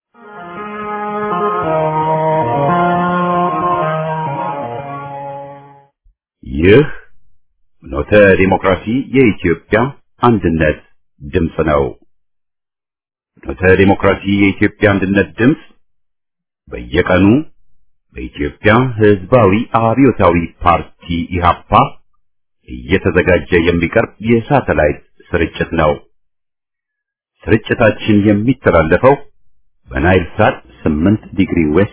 ይህ ኖተ ዲሞክራሲ የኢትዮጵያ አንድነት ድምፅ ነው። ኖተ ዲሞክራሲ የኢትዮጵያ አንድነት ድምፅ በየቀኑ በኢትዮጵያ ሕዝባዊ አብዮታዊ ፓርቲ ኢህአፓ እየተዘጋጀ የሚቀርብ የሳተላይት ስርጭት ነው። ስርጭታችን የሚተላለፈው በናይል ሳት 8 ዲግሪ ዌስት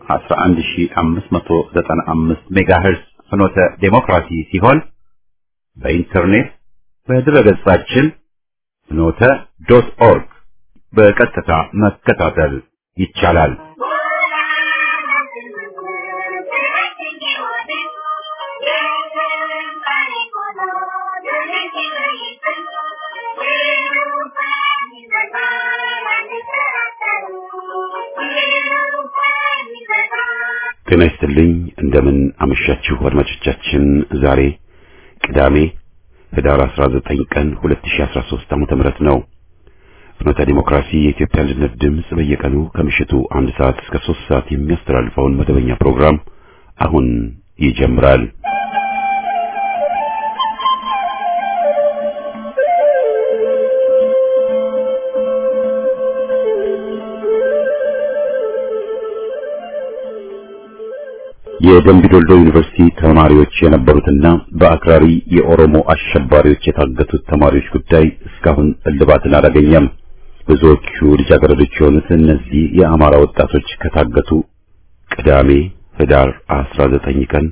11595 ሜጋሄርስ ፍኖተ ዴሞክራሲ ሲሆን በኢንተርኔት በድረገጻችን ፍኖተ ዶት ኦርግ በቀጥታ መከታተል ይቻላል። ጤና ይስጥልኝ። እንደምን አመሻችሁ አድማጮቻችን። ዛሬ ቅዳሜ ህዳር 19 ቀን 2013 ዓመተ ምህረት ነው። ፍኖተ ዲሞክራሲ የኢትዮጵያ አንድነት ድምፅ በየቀኑ ከምሽቱ አንድ ሰዓት እስከ 3 ሰዓት የሚያስተላልፈውን መደበኛ ፕሮግራም አሁን ይጀምራል። የደምቢ ዶልዶ ዩኒቨርሲቲ ተማሪዎች የነበሩትና በአክራሪ የኦሮሞ አሸባሪዎች የታገቱት ተማሪዎች ጉዳይ እስካሁን እልባትን አላገኘም። ብዙዎቹ ልጃገረዶች የሆኑት እነዚህ የአማራ ወጣቶች ከታገቱ ቅዳሜ ህዳር 19 ቀን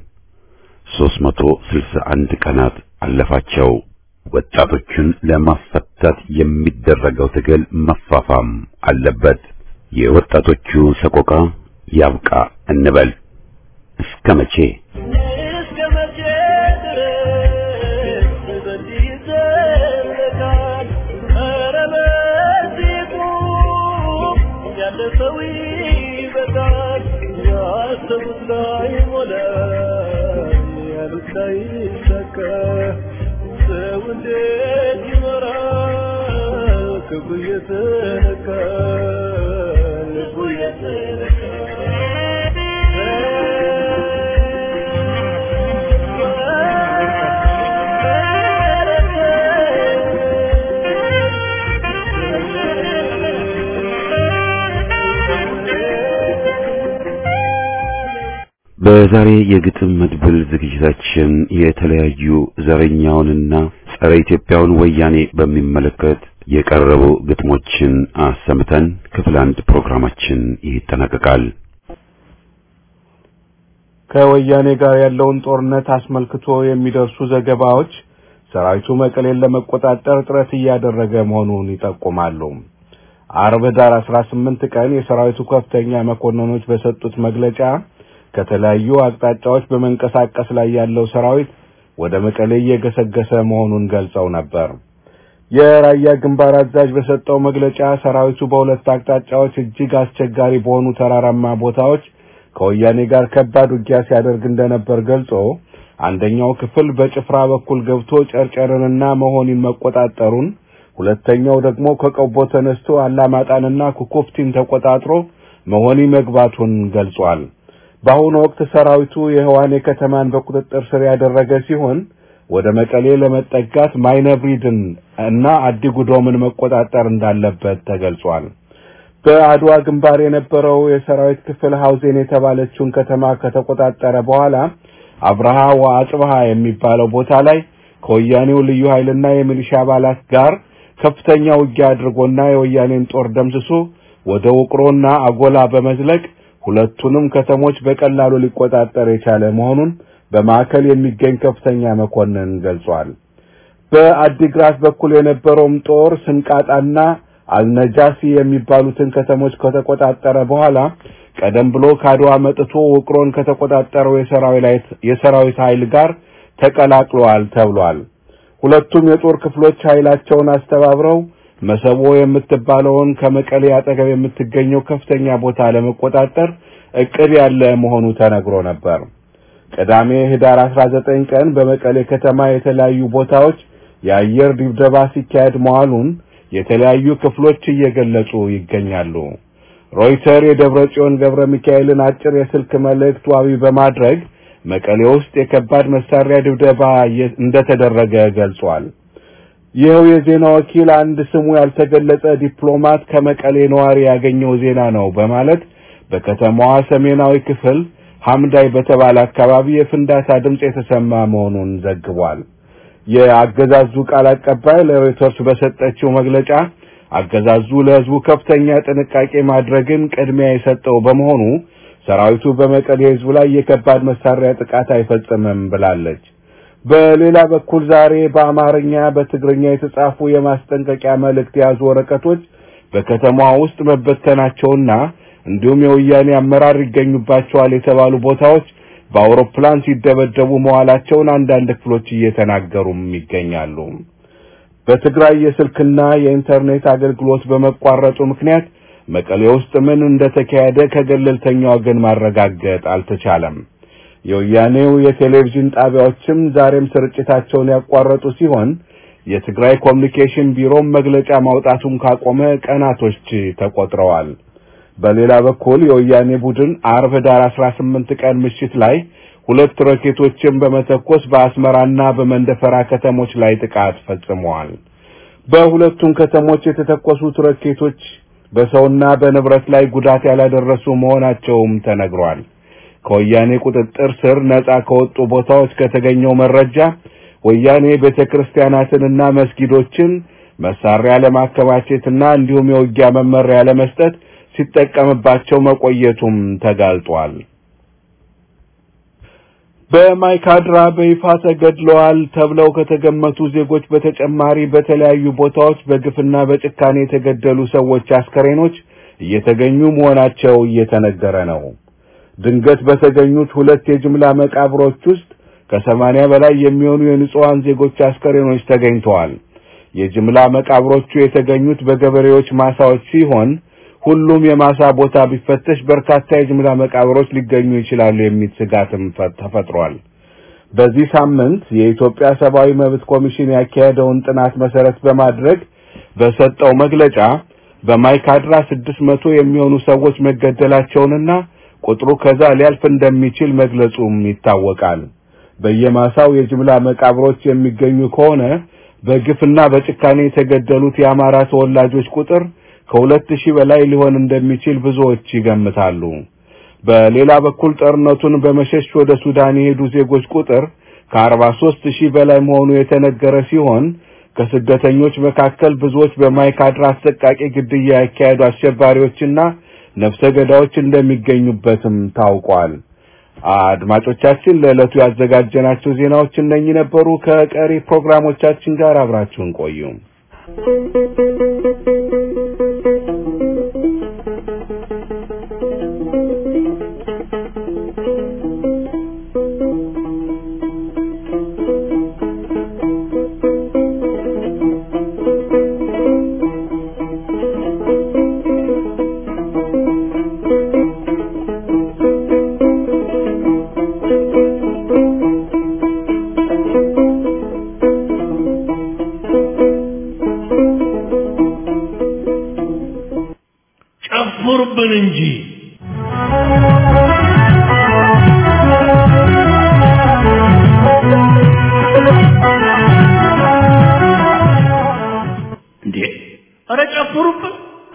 361 ቀናት አለፋቸው። ወጣቶቹን ለማስፈታት የሚደረገው ትግል መፋፋም አለበት። የወጣቶቹ ሰቆቃ ያብቃ እንበል። እስከ መቼ እስከ መቼ ድረስ በዚህ ይዘለቃል? ኧረ በዚህ ቁም፣ ያለፈው ይበቃል። ያሰቡት ላይ ሞላ፣ ያሉት ላይ ይሳካ። ሰው እንዴት ይኖራል? ክብሩ እየተነካ ልቡ በዛሬ የግጥም መድብል ዝግጅታችን የተለያዩ ዘረኛውንና ጸረ ኢትዮጵያውን ወያኔ በሚመለከት የቀረቡ ግጥሞችን አሰምተን ክፍል አንድ ፕሮግራማችን ይጠናቀቃል። ከወያኔ ጋር ያለውን ጦርነት አስመልክቶ የሚደርሱ ዘገባዎች ሰራዊቱ መቀሌን ለመቆጣጠር ጥረት እያደረገ መሆኑን ይጠቁማሉ። አርብ ዳር 18 ቀን የሰራዊቱ ከፍተኛ መኮንኖች በሰጡት መግለጫ ከተለያዩ አቅጣጫዎች በመንቀሳቀስ ላይ ያለው ሰራዊት ወደ መቀሌ እየገሰገሰ መሆኑን ገልጸው ነበር። የራያ ግንባር አዛዥ በሰጠው መግለጫ ሰራዊቱ በሁለት አቅጣጫዎች እጅግ አስቸጋሪ በሆኑ ተራራማ ቦታዎች ከወያኔ ጋር ከባድ ውጊያ ሲያደርግ እንደነበር ገልጾ አንደኛው ክፍል በጭፍራ በኩል ገብቶ ጨርጨርንና መሆኒን መቆጣጠሩን፣ ሁለተኛው ደግሞ ከቀቦ ተነስቶ አላማጣንና ኩኩፍቲን ተቆጣጥሮ መሆኒ መግባቱን ገልጿል። በአሁኑ ወቅት ሰራዊቱ የህዋኔ ከተማን በቁጥጥር ስር ያደረገ ሲሆን ወደ መቀሌ ለመጠጋት ማይነብሪድን እና አዲጉዶምን መቆጣጠር እንዳለበት ተገልጿል። በአድዋ ግንባር የነበረው የሰራዊት ክፍል ሀውዜን የተባለችውን ከተማ ከተቆጣጠረ በኋላ አብርሃ ወአጽብሃ የሚባለው ቦታ ላይ ከወያኔው ልዩ ኃይልና የሚሊሻ አባላት ጋር ከፍተኛ ውጊያ አድርጎና የወያኔን ጦር ደምስሶ ወደ ውቅሮና አጎላ በመዝለቅ ሁለቱንም ከተሞች በቀላሉ ሊቆጣጠር የቻለ መሆኑን በማዕከል የሚገኝ ከፍተኛ መኮንን ገልጿል። በአዲግራት በኩል የነበረውም ጦር ስንቃጣና አልነጃሲ የሚባሉትን ከተሞች ከተቆጣጠረ በኋላ ቀደም ብሎ ከአድዋ መጥቶ ውቅሮን ከተቆጣጠረው የሰራዊት ኃይል ጋር ተቀላቅለዋል ተብሏል። ሁለቱም የጦር ክፍሎች ኃይላቸውን አስተባብረው መሰቦ የምትባለውን ከመቀሌ አጠገብ የምትገኘው ከፍተኛ ቦታ ለመቆጣጠር እቅድ ያለ መሆኑ ተነግሮ ነበር። ቅዳሜ ህዳር 19 ቀን በመቀሌ ከተማ የተለያዩ ቦታዎች የአየር ድብደባ ሲካሄድ መዋሉን የተለያዩ ክፍሎች እየገለጹ ይገኛሉ። ሮይተር የደብረ ጽዮን ገብረ ሚካኤልን አጭር የስልክ መልእክት ዋቢ በማድረግ መቀሌ ውስጥ የከባድ መሳሪያ ድብደባ እንደተደረገ ገልጿል። ይኸው የዜና ወኪል አንድ ስሙ ያልተገለጸ ዲፕሎማት ከመቀሌ ነዋሪ ያገኘው ዜና ነው በማለት በከተማዋ ሰሜናዊ ክፍል ሐምዳይ በተባለ አካባቢ የፍንዳታ ድምፅ የተሰማ መሆኑን ዘግቧል። የአገዛዙ ቃል አቀባይ ለሮይተርስ በሰጠችው መግለጫ አገዛዙ ለሕዝቡ ከፍተኛ ጥንቃቄ ማድረግን ቅድሚያ የሰጠው በመሆኑ ሰራዊቱ በመቀሌ ሕዝብ ላይ የከባድ መሳሪያ ጥቃት አይፈጽምም ብላለች። በሌላ በኩል ዛሬ በአማርኛ በትግርኛ የተጻፉ የማስጠንቀቂያ መልእክት የያዙ ወረቀቶች በከተማዋ ውስጥ መበተናቸውና እንዲሁም የወያኔ አመራር ይገኙባቸዋል የተባሉ ቦታዎች በአውሮፕላን ሲደበደቡ መዋላቸውን አንዳንድ ክፍሎች እየተናገሩም ይገኛሉ። በትግራይ የስልክና የኢንተርኔት አገልግሎት በመቋረጡ ምክንያት መቀሌ ውስጥ ምን እንደተካሄደ ከገለልተኛ ወገን ማረጋገጥ አልተቻለም። የወያኔው የቴሌቪዥን ጣቢያዎችም ዛሬም ስርጭታቸውን ያቋረጡ ሲሆን የትግራይ ኮሚኒኬሽን ቢሮም መግለጫ ማውጣቱን ካቆመ ቀናቶች ተቆጥረዋል። በሌላ በኩል የወያኔ ቡድን አርብ ዳር 18 ቀን ምሽት ላይ ሁለት ሮኬቶችን በመተኮስ በአስመራና በመንደፈራ ከተሞች ላይ ጥቃት ፈጽመዋል። በሁለቱም ከተሞች የተተኮሱት ሮኬቶች በሰውና በንብረት ላይ ጉዳት ያላደረሱ መሆናቸውም ተነግሯል። ከወያኔ ቁጥጥር ስር ነጻ ከወጡ ቦታዎች ከተገኘው መረጃ ወያኔ ቤተክርስቲያናትንና መስጊዶችን መሳሪያ ለማከማቸትና እንዲሁም የውጊያ መመሪያ ለመስጠት ሲጠቀምባቸው መቆየቱም ተጋልጧል። በማይካድራ በይፋ ተገድለዋል ተብለው ከተገመቱ ዜጎች በተጨማሪ በተለያዩ ቦታዎች በግፍና በጭካኔ የተገደሉ ሰዎች አስከሬኖች እየተገኙ መሆናቸው እየተነገረ ነው። ድንገት በተገኙት ሁለት የጅምላ መቃብሮች ውስጥ ከሰማንያ በላይ የሚሆኑ የንጹሐን ዜጎች አስከሬኖች ተገኝተዋል። የጅምላ መቃብሮቹ የተገኙት በገበሬዎች ማሳዎች ሲሆን ሁሉም የማሳ ቦታ ቢፈተሽ በርካታ የጅምላ መቃብሮች ሊገኙ ይችላሉ የሚል ስጋትም ተፈጥሯል። በዚህ ሳምንት የኢትዮጵያ ሰብአዊ መብት ኮሚሽን ያካሄደውን ጥናት መሰረት በማድረግ በሰጠው መግለጫ በማይካድራ ስድስት መቶ የሚሆኑ ሰዎች መገደላቸውንና ቁጥሩ ከዛ ሊያልፍ እንደሚችል መግለጹም ይታወቃል። በየማሳው የጅምላ መቃብሮች የሚገኙ ከሆነ በግፍና በጭካኔ የተገደሉት የአማራ ተወላጆች ቁጥር ከሁለት ሺህ በላይ ሊሆን እንደሚችል ብዙዎች ይገምታሉ። በሌላ በኩል ጦርነቱን በመሸሽ ወደ ሱዳን የሄዱ ዜጎች ቁጥር ከአርባ ሦስት ሺህ በላይ መሆኑ የተነገረ ሲሆን ከስደተኞች መካከል ብዙዎች በማይካድራ አሰቃቂ ግድያ ያካሄዱ አሸባሪዎችና ነፍሰ ገዳዮች እንደሚገኙበትም ታውቋል። አድማጮቻችን ለዕለቱ ያዘጋጀናቸው ዜናዎች እነኚህ ነበሩ። ከቀሪ ፕሮግራሞቻችን ጋር አብራችሁን ቆዩ። ጨፍሩብን እንጂ እንዴ! ኧረ ጨፍሩብን!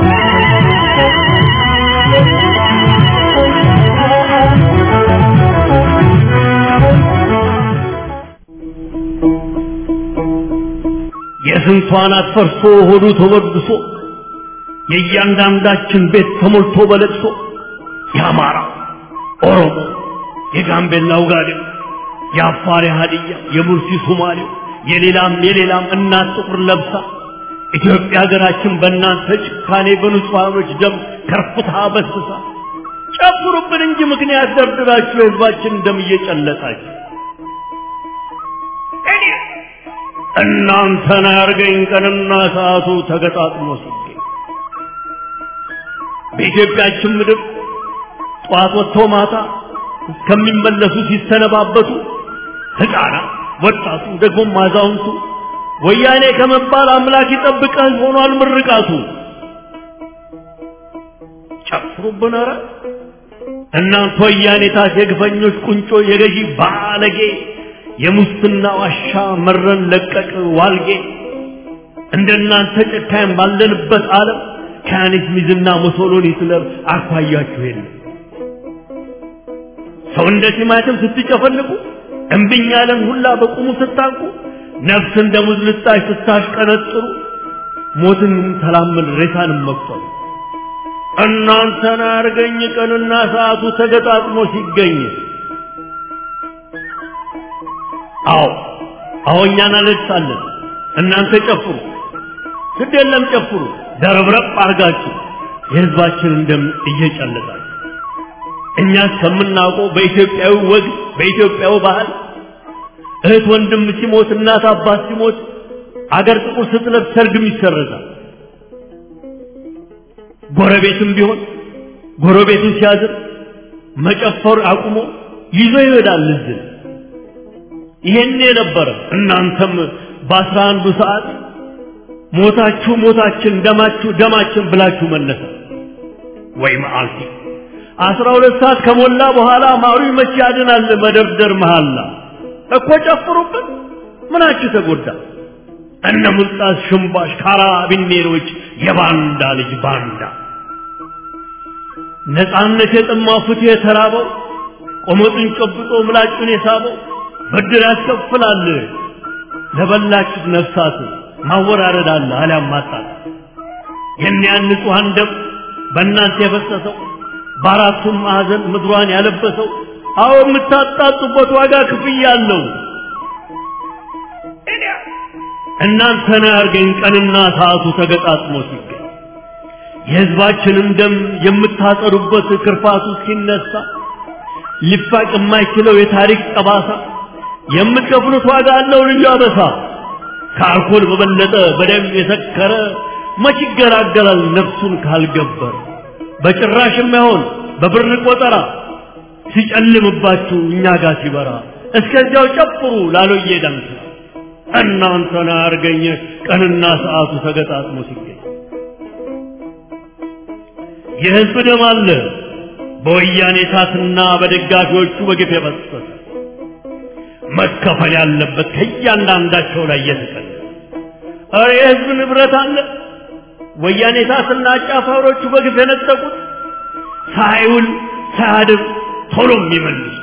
የስንቷን አትፈርሶ ሆዱ ተወድሶ የእያንዳንዳችን ቤት ተሞልቶ በለቅሶ የአማራ ኦሮሞ፣ የጋምቤላ ውጋዴው፣ የአፋር የሀዲያ፣ የሙርሲ ሶማሌው፣ የሌላም የሌላም እናት ጥቁር ለብሳ ኢትዮጵያ ሀገራችን በእናንተ ጭካኔ በንጹሐኖች ደም ከርፍታ በስሳ ጨፍሩብን እንጂ ምክንያት ደርድራችሁ የህዝባችን ደም እየጨለጣችሁ እኔ እናንተን ያርገኝ ቀንና ሰዓቱ ተገጣጥሞ ሲገኝ በኢትዮጵያችን ምድር ጠዋት ወጥተው ማታ እስከሚመለሱ ሲሰነባበቱ ሕፃናት፣ ወጣቱ፣ ደግሞም አዛውንቱ ወያኔ ከመባል አምላክ ይጠብቀን ሆኗል ምርቃቱ። ጨፍሩብን ኧረ እናንተ ወያኔታት የግፈኞች ቁንጮ የገዢ ባለጌ የሙስና ዋሻ መረን ለቀቅ ዋልጌ እንደናንተ ጨካኝ ባለንበት ዓለም ከያኔት ሚዝና ሞሶሎኒ ስለር አኳያችሁ የለም ሰው እንደ ቲማቲም ስትጨፈልቁ እምብኝ ያለን ሁላ በቁሙ ስታንቁ ነፍስ እንደ ሙዝ ልጣጭ ስታሽቀነጥሩ ሞትን ተላመድ ሬሳንም መቁጠሩ እናንተን አርገኝ ቀንና ሰዓቱ ተገጣጥሞ ሲገኝ አዎ አዎ እኛን አለቅሳለን እናንተ ጨፍሩ ግድ የለም ጨፍሩ ደረብረብ አርጋችሁ የህዝባችንን ደም እየጨለጣችሁ እኛ እስከምናውቀው በኢትዮጵያዊ ወግ በኢትዮጵያዊ ባህል እህት ወንድም ሲሞት እናት አባት ሲሞት አገር ጥቁር ስትለብስ ሰርግም ይሰረዛል ጎረቤትም ቢሆን ጎረቤቱን ሲያዝር መጨፈር አቁሞ ይዞ ይሄዳል እዝን ይሄን የነበረ እናንተም በአስራ አንዱ ሰዓት ሞታችሁ ሞታችን ደማችሁ ደማችን ብላችሁ መነሳ ወይ መዓልቲ አስራ ሁለት ሰዓት ከሞላ በኋላ ማሩ መቼ ያድናል መደርደር መሃላ እኮ ጨፍሩበት ምናችሁ ተጎዳ እነ ሙልጣስ ሽምባሽ ካራቢኔሮች የባንዳ ልጅ ባንዳ ነፃነት የጠማው ፍትህ የተራበው ቆመጡን ጨብጦ ምላጩን የሳበው ብድር ያስከፍላል ለበላችሁት ነፍሳት ማወራረድ አለ አሊያም ማጣት የሚያን ንጹሐን ደም በእናንተ የፈሰሰው በአራቱም ማዕዘን ምድሯን ያለበሰው አዎ የምታጣጡበት ዋጋ ክፍያ አለው እናንተን ያርገኝ ቀንና ሰዓቱ ተገጣጥሞ ሲገኝ የህዝባችንን ደም የምታጠሩበት ክርፋቱ ሲነሳ ሊፋቅ የማይችለው የታሪክ ጠባሳ የምትከፍሉት ዋጋ አለው ልዩ አበሳ ከአልኮል በበለጠ በደም የሰከረ መች ይገላገላል ነፍሱን ካልገበረ በጭራሽ የማይሆን በብር ቆጠራ ሲጨልምባችሁ እኛ ጋር ሲበራ እስከዚያው ጨፍሩ ላሎዬ ዳንስ እናንተን አርገኝ ቀንና ሰዓቱ ተገጣጥሞ ሲገኝ የህዝብ ደም አለ በወያኔ ታትና በደጋፊዎቹ በግፍ የፈሰሰ መከፈል ያለበት ከእያንዳንዳቸው ላይ እየተቀለ ኧረ የህዝብ ንብረት አለ ወያኔ ታትና አጫፋሪዎቹ በግፍ የነጠቁት ሳይውል ሳያድር ቶሎ የሚመልሱ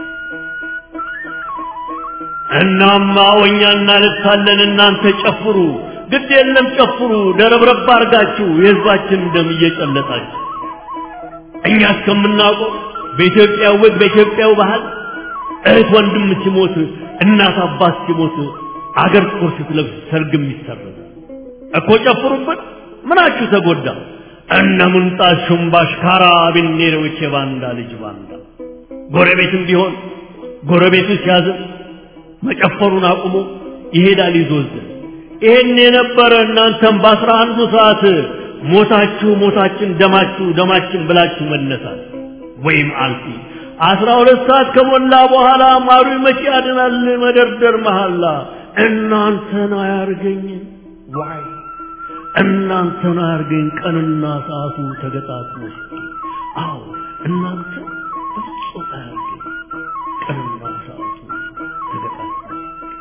እናማ ወኛ እናለቅሳለን እናንተ ጨፍሩ ግድ የለም ጨፍሩ ደረብረብ አርጋችሁ የህዝባችን ደም እየጨለጣችሁ እኛ እስከምናውቀው በኢትዮጵያ ወግ በኢትዮጵያው ባህል እህት ወንድም ሲሞት እናት አባት ሲሞት አገር ጥቁር ስትለብስ ሰርግም ይሰረዝ እኮ ጨፍሩበት ምናችሁ ተጎዳ እነ ሙንጣት ሹምባሽ ካራቢኔሮች የባንዳ ልጅ ባንዳ ጎረቤትም ቢሆን ጎረቤቱ ሲያዝን መጨፈሩን አቁሞ ይሄዳል ይዞዝን ይሄን የነበረ እናንተም በአስራ አንዱ ሰዓት ሞታችሁ ሞታችን ደማችሁ ደማችን ብላችሁ መነሳት ወይም አልፊ አስራ ሁለት ሰዓት ከሞላ በኋላ ማሩ መቼ ያድናል መደርደር መሐላ እናንተን አያርገኝ ዋይ እናንተን አያርገኝ ቀንና ሰዓቱ ተገጣጥሞ ሲገኝ አዎ እናንተ በፍጹም አያርገኝ ቀንና ሰዓቱ ተገጣጥሞ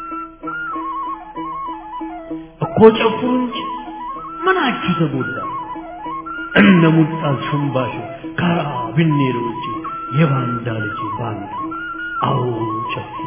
እኮ ጨፍሩ እንጂ ምናችሁ ተጎዳ እነ ሙልጣት ሽምባሽ ካራቢኔሮች የባንዳ ልጅ ባንዳ አዎ ጨፍሩ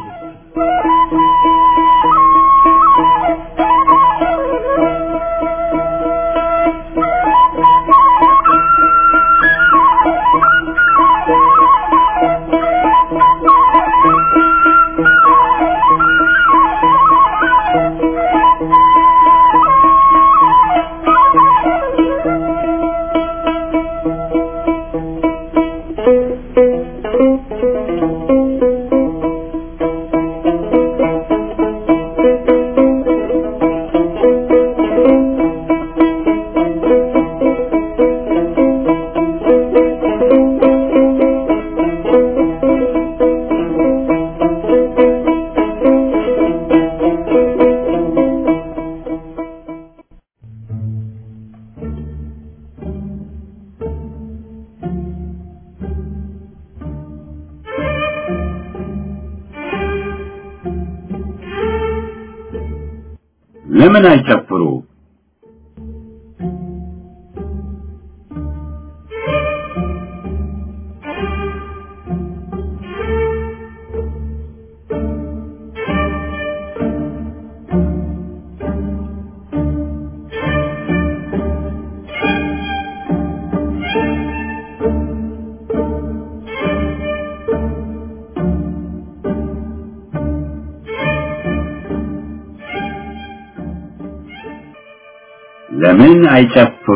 ለምን አይጨፍሩ? ለምን አይጨፍሩ?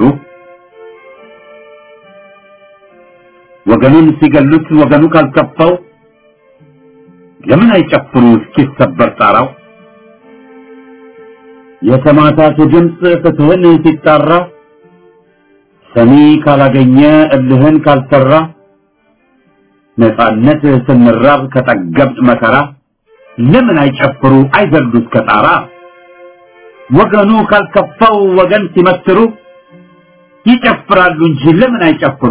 ወገኑን ሲገሉት ወገኑ ካልከፋው ለምን አይጨፍሩ እስኪሰበር ጣራው? የተማታቱ ድምፅ ፍትህን ሲጣራ ሰሚ ካላገኘ እልህን ካልሰራ ነፃነት ስንራብ ከጠገብጥ መከራ ለምን አይጨፍሩ አይዘሉ እስከ ጣራ? ወገኑ ካልከፋው ወገን ሲመትሩ ይጨፍራሉ እንጂ ለምን አይጨፍሩ?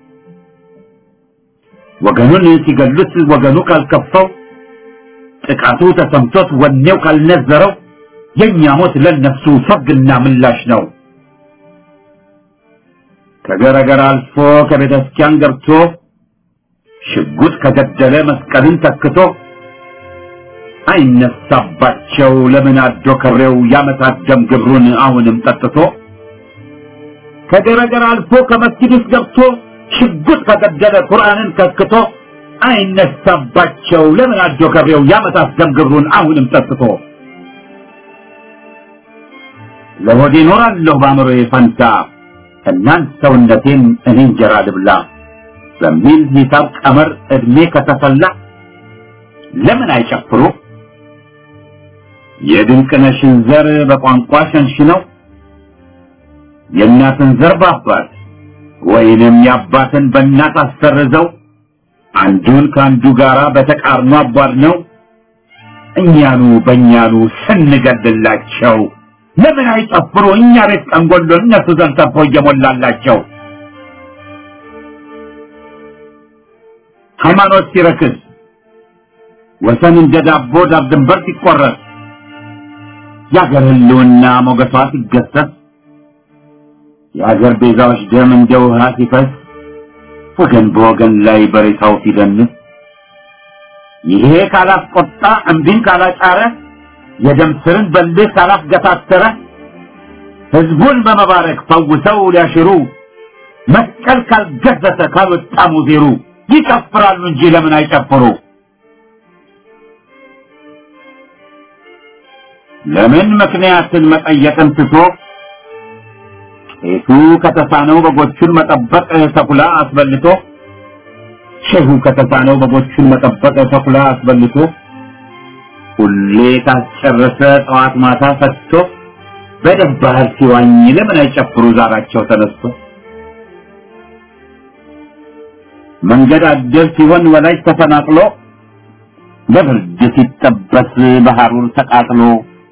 ወገኑን ሲገሉት ወገኑ ካልከፋው ጥቃቱ ተሰምቶት ወኔው ካልነዘረው የኛ ሞት ለነሱ ሰርግና ምላሽ ነው። ከገረገር አልፎ ከቤተ ክርስቲያን ገብቶ ሽጉጥ ከገደለ መስቀልን ተክቶ አይነሳባቸው ለምን አዶ ከሬው ያመታት ደም ግብሩን አሁንም ጠጥቶ ከገረገር አልፎ ከመስጊድ ውስጥ ገብቶ ሽጉጥ ከገደለ ቁርአንን ከክቶ አይነሳባቸው ለምን አዶ ከሬው ያመታት ደም ግብሩን አሁንም ጠጥቶ ለሆዴ እኖራለሁ በአእምሮዬ ፈንታ እናንት ሰውነቴን እኔ እንጀራ ልብላ በሚል ሂሳብ ቀመር እድሜ ከተሰላ ለምን አይጨፍሩ? የድንቅነሽን ዘር በቋንቋ ሸንሽነው የእናትን ዘር በአባት ወይንም የአባትን በእናት አሰርዘው አንዱን ከአንዱ ጋራ በተቃርኖ አቧድ ነው እኛኑ በእኛኑ ስንገድላቸው ለምን አይጨፍሩ? እኛ ቤት ቀንጎሎ እነሱ ዘንድ ተርፎ እየሞላላቸው ሃይማኖት ሲረክስ ወሰን እንደ ዳቦ ዳር ድንበር ሲቆረጥ የአገር ህልውና ሞገሷ ሲገሰስ የአገር ቤዛዎች ደም እንደ ውሃ ሲፈስ ወገን በወገን ላይ በሬታው ሲደንስ ይሄ ካላስቆጣ እምቢን ካላጫረ የደም ስርን በልህ ካላስገታተረ ህዝቡን በመባረክ ፈውሰው ሊያሽሩ መስቀል ካልገዘተ ካልወጣ ሙዜሩ ይጨፍራሉ እንጂ ለምን አይጨፍሩ? ለምን ምክንያትን መጠየቅን ትቶ ቄሱ ከተሳነው በጎቹን መጠበቅ ተኩላ አስበልቶ ሼሁ ከተሳነው በጎቹን መጠበቅ ተኩላ አስበልቶ ሁሌ ካስጨረሰ ጠዋት ማታ ፈትቶ በደም ባህር ሲዋኝ ለምን አይጨፍሩ ዛራቸው ተነስቶ መንገድ አደር ሲሆን ወላጅ ተፈናቅሎ ለብርድ ሲጠበስ በሐሩር ተቃጥሎ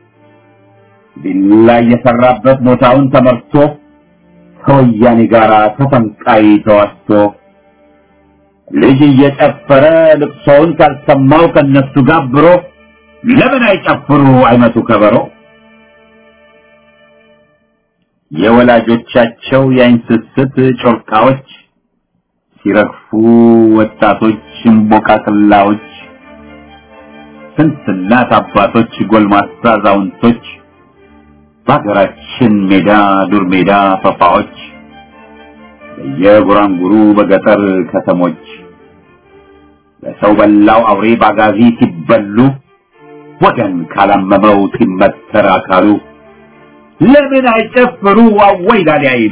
ቢላ የሰራበት ቦታውን ተመርቶ ከወያኔ ጋር ተፈንቃይ ተዋስቶ ልጅ እየጨፈረ ልቅሶውን ካልሰማው ከነሱ ጋብሮ ለምን አይጨፍሩ አይመቱ ከበሮ የወላጆቻቸው የአይን ስስት ጮርቃዎች ሲረግፉ ወጣቶች እምቦቃቅላዎች ስንት እናት አባቶች ጎልማሳ አዛውንቶች በሀገራችን ሜዳ ዱር ሜዳ ፈፋዎች በየጉራንጉሩ በገጠር ከተሞች በሰው በላው አውሬ ባጋዚ ሲበሉ ወገን ካላመመው ሲመተር አካሉ ለምን አይጨፍሩ አወይ ላሊ አይሉ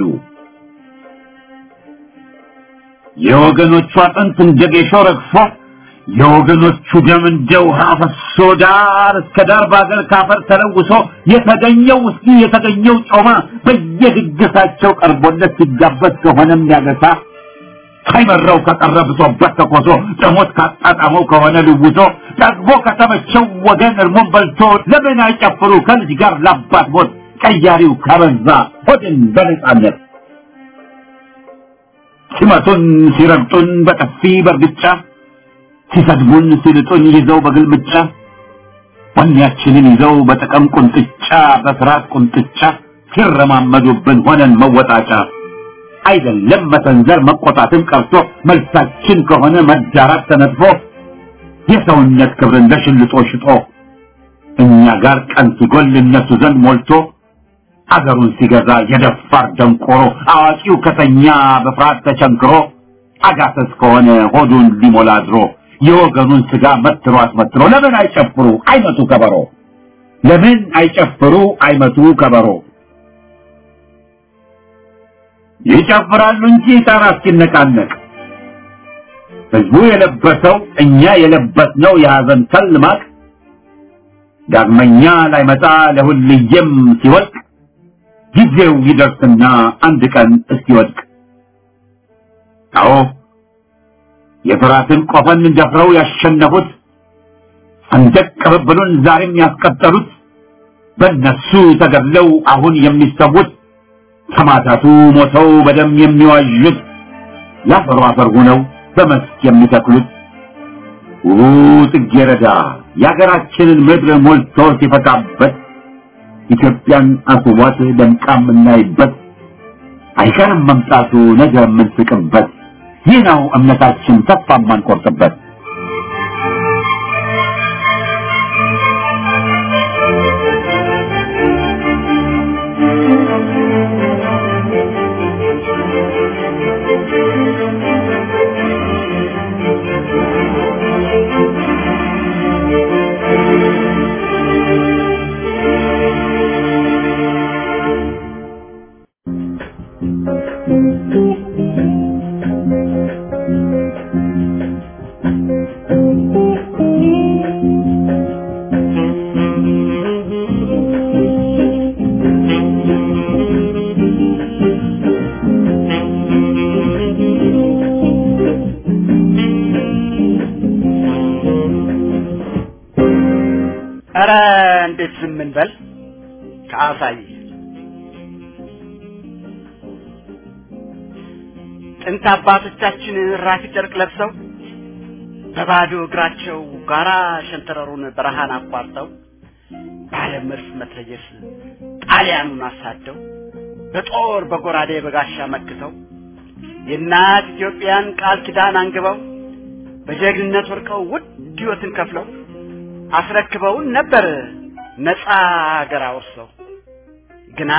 የወገኖቹ አጥንት እንደ ጌሾ ረግፎ የወገኖቹ ደም እንደ ውሃ ፈሶ ዳር እስከ ዳር በአገር ካፈር ተለውሶ የተገኘው ውስኪ የተገኘው ጮማ በየድግሳቸው ቀርቦለት ሲጋበዝ ከሆነም ያገሳ ሳይመራው ከቀረ ብሶበት ተኮሶ ደሞት ካጣጣመው ከሆነ ልውሶ ጠግቦ ከተመቸው ወገን እርሞን በልቶ ለምን አይጨፍሩ ከልጅ ጋር ላባት ሞት ቀያሪው ካበዛ ሆድን በነጻነት ሲመቱን ሲረግጡን በጥፊ በርግጫ ሲሰድቡን ሲልጡን ይዘው በግልምጫ ወኔያችንን ይዘው በጥቅም ቁንጥጫ በፍርሃት ቁንጥጫ ሲረማመዱብን ሆነን መወጣጫ አይደለም መሰንዘር መቆጣትን ቀርቶ መልሳችን ከሆነ መዳራት ተነጥፎ የሰውነት ክብርን ለሽልጦ ሽጦ እኛ ጋር ቀን ሲጎል እነሱ ዘንድ ሞልቶ አገሩን ሲገዛ የደፋር ደንቆሮ አዋቂው ከተኛ በፍርሃት ተቸንክሮ አጋሰስ ከሆነ ሆዱን ሊሞላ አድሮ የወገኑን ስጋ መትሮ አስመትሮ ለምን አይጨፍሩ አይመቱ ከበሮ ለምን አይጨፍሩ አይመቱ ከበሮ ይጨፍራሉ እንጂ ጣራ እስኪነቃነቅ ህዝቡ የለበሰው እኛ የለበስነው የሐዘን ተል ማቅ ዳግመኛ ላይመጣ ለሁልየም ሲወድቅ ጊዜው ይደርስና አንድ ቀን እስኪወድቅ አዎ የፍራትን ቆፈን ደፍረው ያሸነፉት ሰንደቅ ቅብብሉን ዛሬም ያስቀጠሉት በእነሱ ተገድለው አሁን የሚሰዉት ሰማዕታቱ ሞተው በደም የሚዋዡት ለአፈሩ አፈር ሆነው በመስክ የሚተክሉት ውቡ ጽጌረዳ የሀገራችንን ምድር ሞልቶ ሲፈካበት ኢትዮጵያን አስቧት ደምቃ የምናይበት አይቀርም መምጣቱ ነገ የምንስቅበት ይህ ነው እምነታችን ተስፋ የማንቆርጥበት ኧረ እንዴት ዝም እንበል ከአሳይ ጥንት አባቶቻችን ራፊ ጨርቅ ለብሰው በባዶ እግራቸው ጋራ ሸንተረሩን በረሃን አቋርጠው ባለ መድፍ መትረየስ ጣሊያኑን አሳደው በጦር በጎራዴ በጋሻ መክተው የእናት ኢትዮጵያን ቃል ኪዳን አንግበው በጀግንነት ወርቀው ውድ ሕይወትን ከፍለው አስረክበውን ነበር ነፃ ሀገር አወርሰው። ግና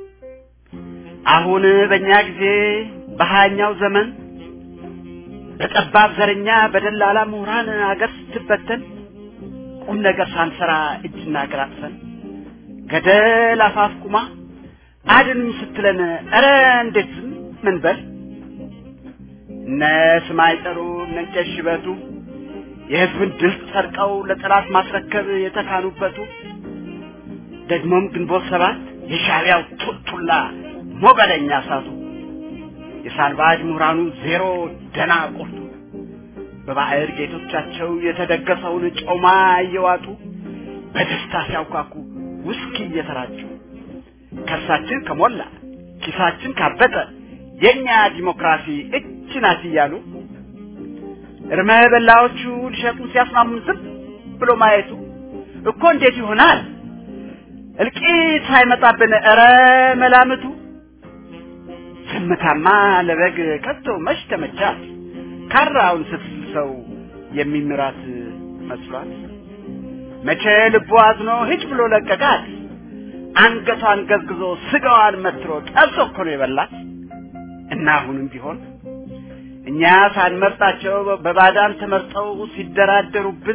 አሁን በእኛ ጊዜ በሀያኛው ዘመን በጠባብ ዘረኛ በደላላ ምሁራን አገር ስትበተን ቁም ነገር ሳንሰራ እጅና እግር አጥፈን ገደል አፋፍ ቁማ አድኑኝ ስትለን ኧረ እንዴት ዝም ምን በል እነ ስማይ ጠሩ እነ እንጨት ሽበቱ የህዝብን ድል ሰርቀው ለጠላት ማስረከብ የተካኑበቱ ደግሞም ግንቦት ሰባት የሻዕቢያው ቱልቱላ ሞገደኛ እሳቱ የሳልባጅ ምሁራኑ ዜሮ ደና ቁርጡ በባዕድ ጌቶቻቸው የተደገሰውን ጮማ እየዋጡ በደስታ ሲያውካኩ ውስኪ እየተራጩ ከርሳችን ከሞላ ኪሳችን ካበጠ የኛ ዲሞክራሲ እች ናት እያሉ እርመ በላዎቹ ሊሸጡን ሲያስማሙን ዝም ብሎ ማየቱ እኮ እንዴት ይሆናል? እልቂት ሳይመጣብን ኧረ መላምቱ ዝምታማ ለበግ ከቶ መች ተመቻት? ካራውን ስትስሰው የሚምራት መስሏት መቼ ልቡ አዝኖ ሂጭ ብሎ ለቀቃት። አንገቷን ገዝግዞ ስጋዋን መትሮ ጠብሶ እኮ ነው የበላት። እና አሁንም ቢሆን እኛ ሳንመርጣቸው በባዳን ተመርጠው ሲደራደሩብን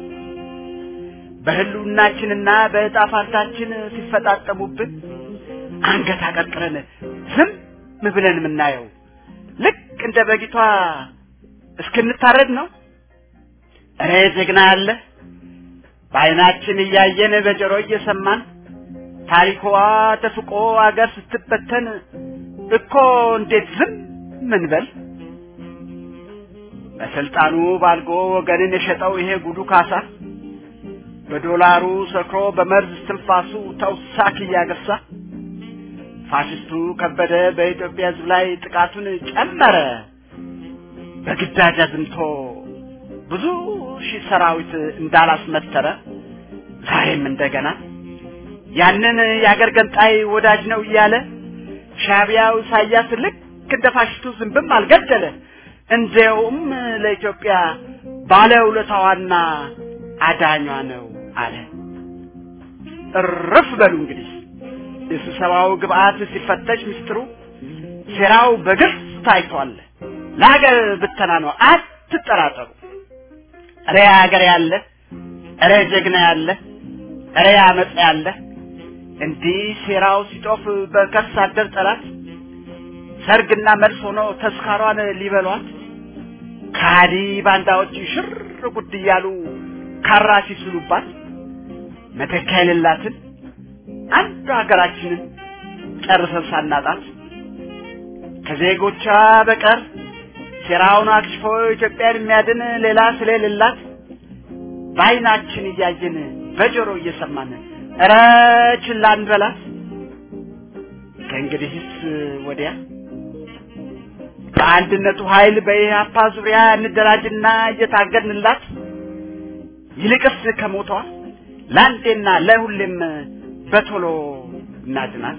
በህልውናችንና በዕጣ ፋንታችን ሲፈጣጠሙብን አንገት አቀርቅረን ዝም ብለን የምናየው ልክ እንደ በጊቷ እስክንታረድ ነው። እኔ ጀግና ያለ በዓይናችን እያየን በጆሮ እየሰማን ታሪኳ ተፍቆ አገር ስትበተን እኮ እንዴት ዝም ምንበል? በስልጣኑ ባልጎ ወገንን የሸጠው ይሄ ጉዱ ካሳ በዶላሩ ሰክሮ በመርዝ እስትንፋሱ ተውሳክ እያገሳ ፋሽስቱ ከበደ በኢትዮጵያ ሕዝብ ላይ ጥቃቱን ጨመረ። በግዳጅ አዝምቶ ብዙ ሺህ ሰራዊት እንዳላስመተረ ዛሬም እንደገና ያንን የአገር ገንጣይ ወዳጅ ነው እያለ ሻቢያው ኢሳያስ ልክ እንደ ፋሽስቱ ዝንብም አልገደለ። እንዲያውም ለኢትዮጵያ ባለውለታዋና አዳኟ ነው አለ። እርፍ በሉ እንግዲህ የስብሰባው ግብአት ሲፈተሽ ምስጢሩ ሴራው በግልጽ ታይቷል። ለሀገር ብተና ነው፣ አትጠራጠሩ። እረ ሀገር ያለ፣ እረ ጀግና ያለ፣ እረ አመፅ ያለ እንዲህ ሴራው ሲጦፍ በከርስ አደር ጠላት ሰርግና መልስ ሆኖ ተስካሯን ሊበሏት ካዲ ባንዳዎች ሽር ጉድ እያሉ ካራ ሲስሉባት መተኪያ የሌላትን አንዱ ሀገራችንን ጨርሰን ሳናጣት ከዜጎቿ በቀር ሴራውን አክሽፎ ኢትዮጵያን የሚያድን ሌላ ስለሌላት በዓይናችን እያየን በጆሮ እየሰማን እረ ችላ እንበላት። ከእንግዲህስ ወዲያ በአንድነቱ ኃይል በኢህአፓ ዙሪያ እንደራጅና እየታገድንላት ይልቅስ ከሞቷ ለአንዴና ለሁሌም በቶሎ እናድናት።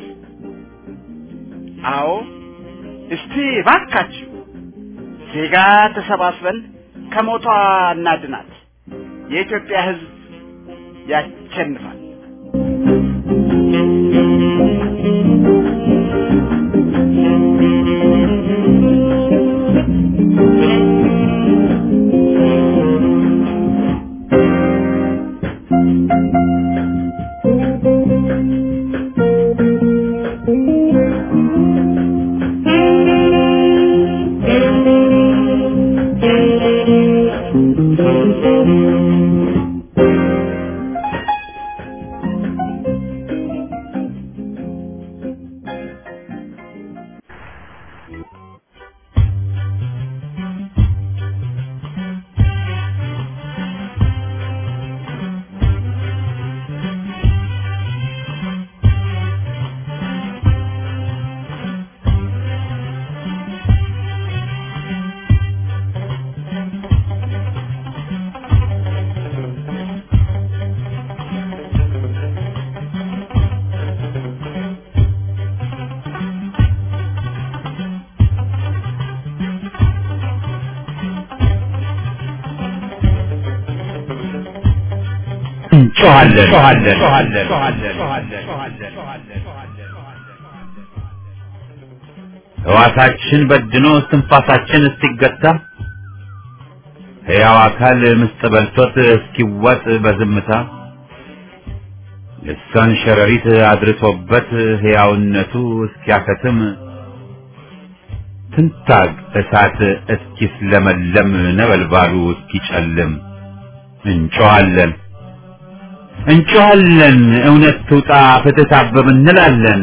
አዎ እስቲ ባካችሁ ዜጋ ተሰባስበን ከሞቷ እናድናት። የኢትዮጵያ ሕዝብ ያሸንፋል። ሕዋሳችን በድኖ እስትንፋሳችን እስኪገታ ሕያው አካል ምስጥ በልቶት እስኪዋጥ በዝምታ ልሳን ሸረሪት አድርሶበት ሕያውነቱ እስኪያከትም ትንታግ እሳት እስኪስለመለም ነበልባሉ እስኪጨልም እንጮኻለን እንጮኻለን እውነት ትውጣ ፍትህ ታብብ እንላለን።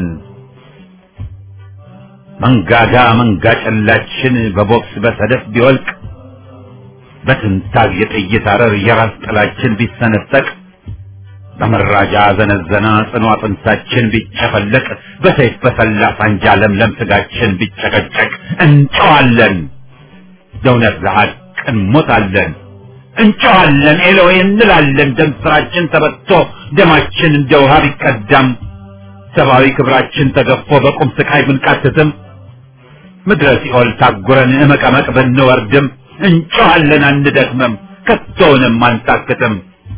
መንጋጋ መንጋ ጨላችን በቦክስ በሰደፍ ቢወልቅ በትንታግ የጥይት አረር የራስ ጥላችን ቢሰነጠቅ በመራጃ ዘነዘና ጽኑ አጥንታችን ቢጨፈለቅ በሰይፍ በሰላ ሳንጃ ለምለም ስጋችን ቢጨቀጨቅ እንጮኻለን ለእውነት ለሐቅ እንሞታለን። እንጮኻለን ኤሎይ እንላለን። ደም ስራችን ተበቶ ደማችን እንደ ውሃ ቢቀዳም ሰብአዊ ክብራችን ተገፎ በቁም ስቃይ ብንቃትትም ምድረ ሲኦል ታጉረን እመቀመቅ ብንወርድም እንጮኻለን አንደክምም፣ ከቶውንም አንታክትም።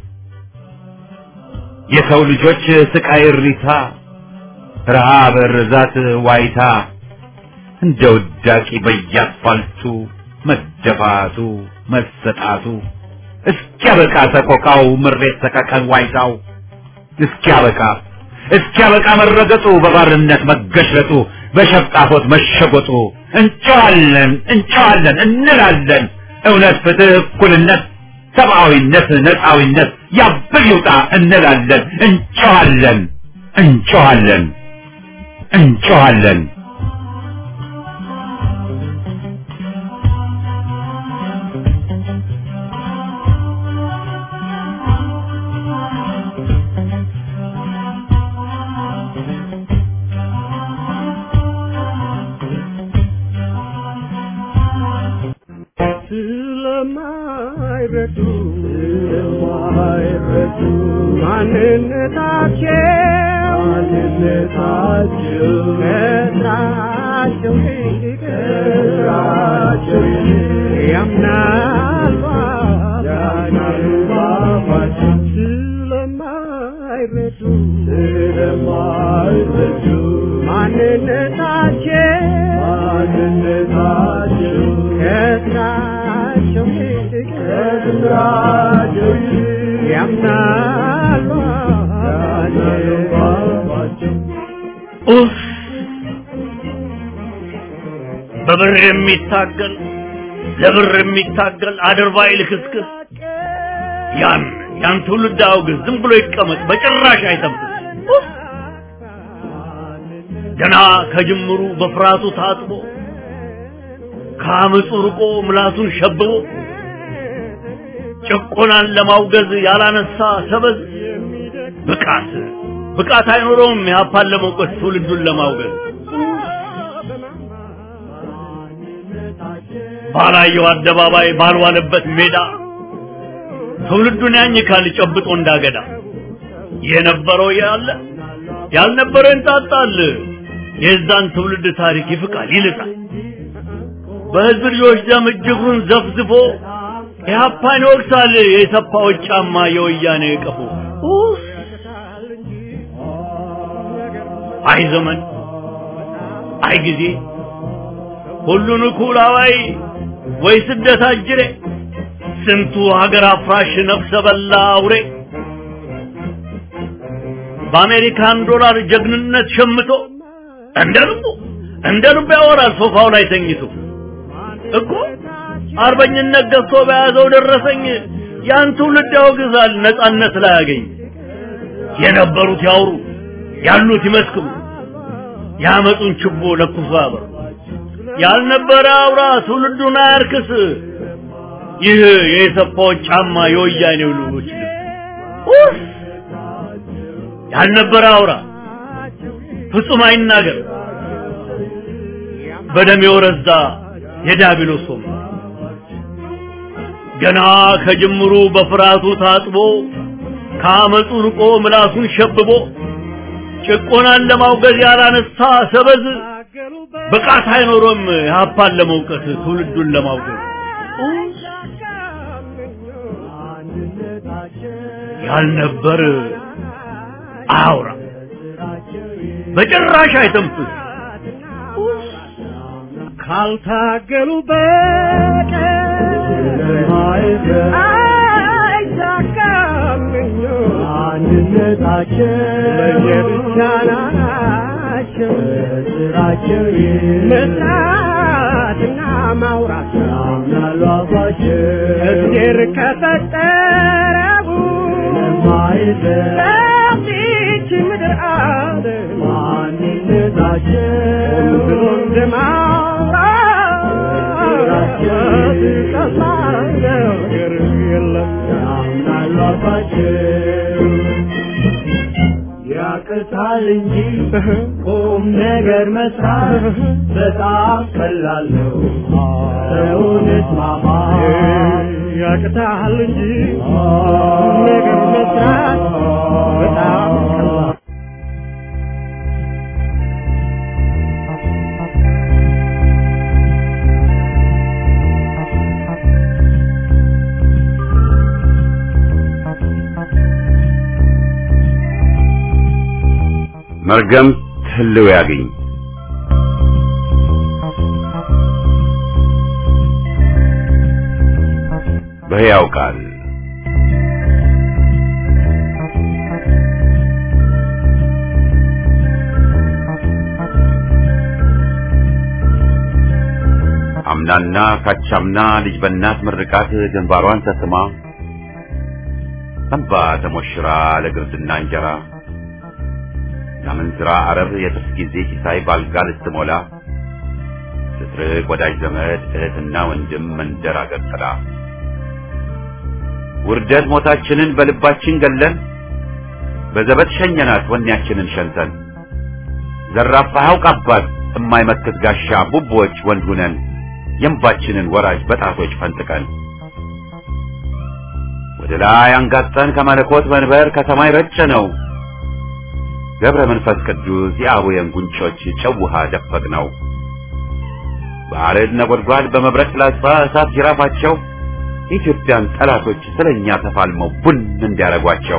የሰው ልጆች ስቃይ እሪታ፣ ረሃብ፣ ርዛት፣ ዋይታ እንደ ውዳቂ በየአስፋልቱ መደፋቱ መሰጣቱ እስኪያበቃ ሰቆቃው ምሬት ሰቀቀን ዋይታው እስኪያበቃ እስኪያበቃ መረገጡ በባርነት መገሽለጡ በሸፍጣፎት መሸጎጡ እንጨዋለን እንጨዋለን እንላለን እውነት ፍትህ እኩልነት ሰብአዊነት ነፃዊነት ያብል ይውጣ እንላለን እንጨዋለን እንጨዋለን እንጨዋለን ስለማይረዱ ስለማይረዱ ማንነታቸው ማንነታቸው ከስራቸው ይልቅ ከስራቸው ይልቅ ያምናሉ ያምናሉ ባባቸው ስለማይረዱ ስለማይረዱ ማንነታቸው ማንነታቸው ከስራቸው ይልቅ ከስራቸው ይልቅ ያምናሉ ያምናሉ ባባቸው ኡፍ! በብር የሚታገል ለብር የሚታገል አድርባይ ልክስክስ ያን ያን ትውልድ አውግዝ፣ ዝም ብሎ ይቀመጥ፣ በጭራሽ አይተንፍስ። ኡፍ! ገና ከጅምሩ በፍርሃቱ ታጥቦ ከአመፁ ርቆ ምላሱን ሸብቦ ጭቆናን ለማውገዝ ያላነሳ ሰበዝ ብቃት ብቃት አይኖረውም ኢህአፓን ለመውቀስ ትውልዱን ለማውገዝ ባላየው አደባባይ ባልዋለበት ሜዳ ትውልዱን ያኝካል ጨብጦ እንዳገዳ የነበረው ያለ ያልነበረው እንጣጣል የዛን ትውልድ ታሪክ ይፍቃል ይልጣል በህዝብ ልጆች ደም እጅጉን ዘፍዝፎ ኢህአፓን ይወቅሳል የሰፋዎች ጫማ የወያኔ ቀፎ ኡፍ! አይ ዘመን አይ ጊዜ ሁሉን እኩል አዋይ ወይ ስደት አጅሬ ስንቱ ሀገር አፍራሽ ነፍሰ በላ አውሬ በአሜሪካን ዶላር ጀግንነት ሸምቶ እንደ ልቡ እንደ ልቡ ያወራል ሶፋው ላይ ተኝቶ እኮ አርበኝነት ገዝቶ በያዘው ደረሰኝ ያን ትውልድ ያወግዛል ነጻነት ላይ ያገኝ የነበሩት ያውሩ ያሉት ይመስክሩ ያመጡን ችቦ ለኩሶ ያበሩ ያልነበረ አውራ ትውልዱን አያርክስ ይህ የሰፋዎች ጫማ የወያኔው ልጆች ልብስ ኡፍ! ያልነበረ አውራ ፍጹም አይናገር በደም የወረዛ የዲያብሎስ ወንበር ገና ከጅምሩ በፍርሃቱ ታጥቦ ከአመፁ ርቆ ምላሱን ሸብቦ ጭቆናን ለማውገዝ ያላነሳ ሰበዝ ብቃት አይኖሮም ኢህአፓን ለመውቀስ ትውልዱን ለማውገዝ ያልነበር አያውራ በጭራሽ አይተንፍስ ካልታገሉ በቀር አይሳካም አንድነታቸው ለየብቻ ናቸው ስራቸው መስራትና ማውራት ያምናሉ አባቸው እግዜር ከፈጠረው ለዚች ምድር አለ ማንነታቸው ብሎ እንደማውራት ቀላል ነገር የለም ያምናሉ አባቸው ያቅታል እንጂ ቁም ነገር መስራት በጣም ቀላል ነው። ሰውን እስማማ ያቅታል እንጂ ቁም ነገር መስራት በጣም ቀላል መርገም ህልው ያገኝ በሕያው ቃል አምናና ካቻምና ልጅ በእናት ምርቃት ግንባሯን ተስማ እንባ ተሞሽራ ለግርድና እንጀራ የአመንዝራ አረብ የጥርስ ጊዜ ሲሳይ ባልጋ ልትሞላ ስትርቅ ወዳጅ ዘመድ እህትና ወንድም መንደር አገር ጥላ ውርደት ሞታችንን በልባችን ገለን በዘበት ሸኘናት ወኔያችንን ሸንተን ዘራፋ ያውቅ አባት የማይመክት ጋሻ ቡቦች ወንድ ሁነን የእንባችንን ወራጅ በጣቶች ፈንጥቀን ወደ ላይ አንጋጠን ከመለኮት መንበር ከሰማይ ረጨ ነው ገብረ መንፈስ ቅዱስ የአቡየን ጉንጮች ጨው ውሃ ደፈቅ ነው በአረድ ነጎድጓድ በመብረቅ ላጻ እሳት ጅራፋቸው የኢትዮጵያን ጠላቶች ስለኛ ተፋልመው ቡን እንዲያረጓቸው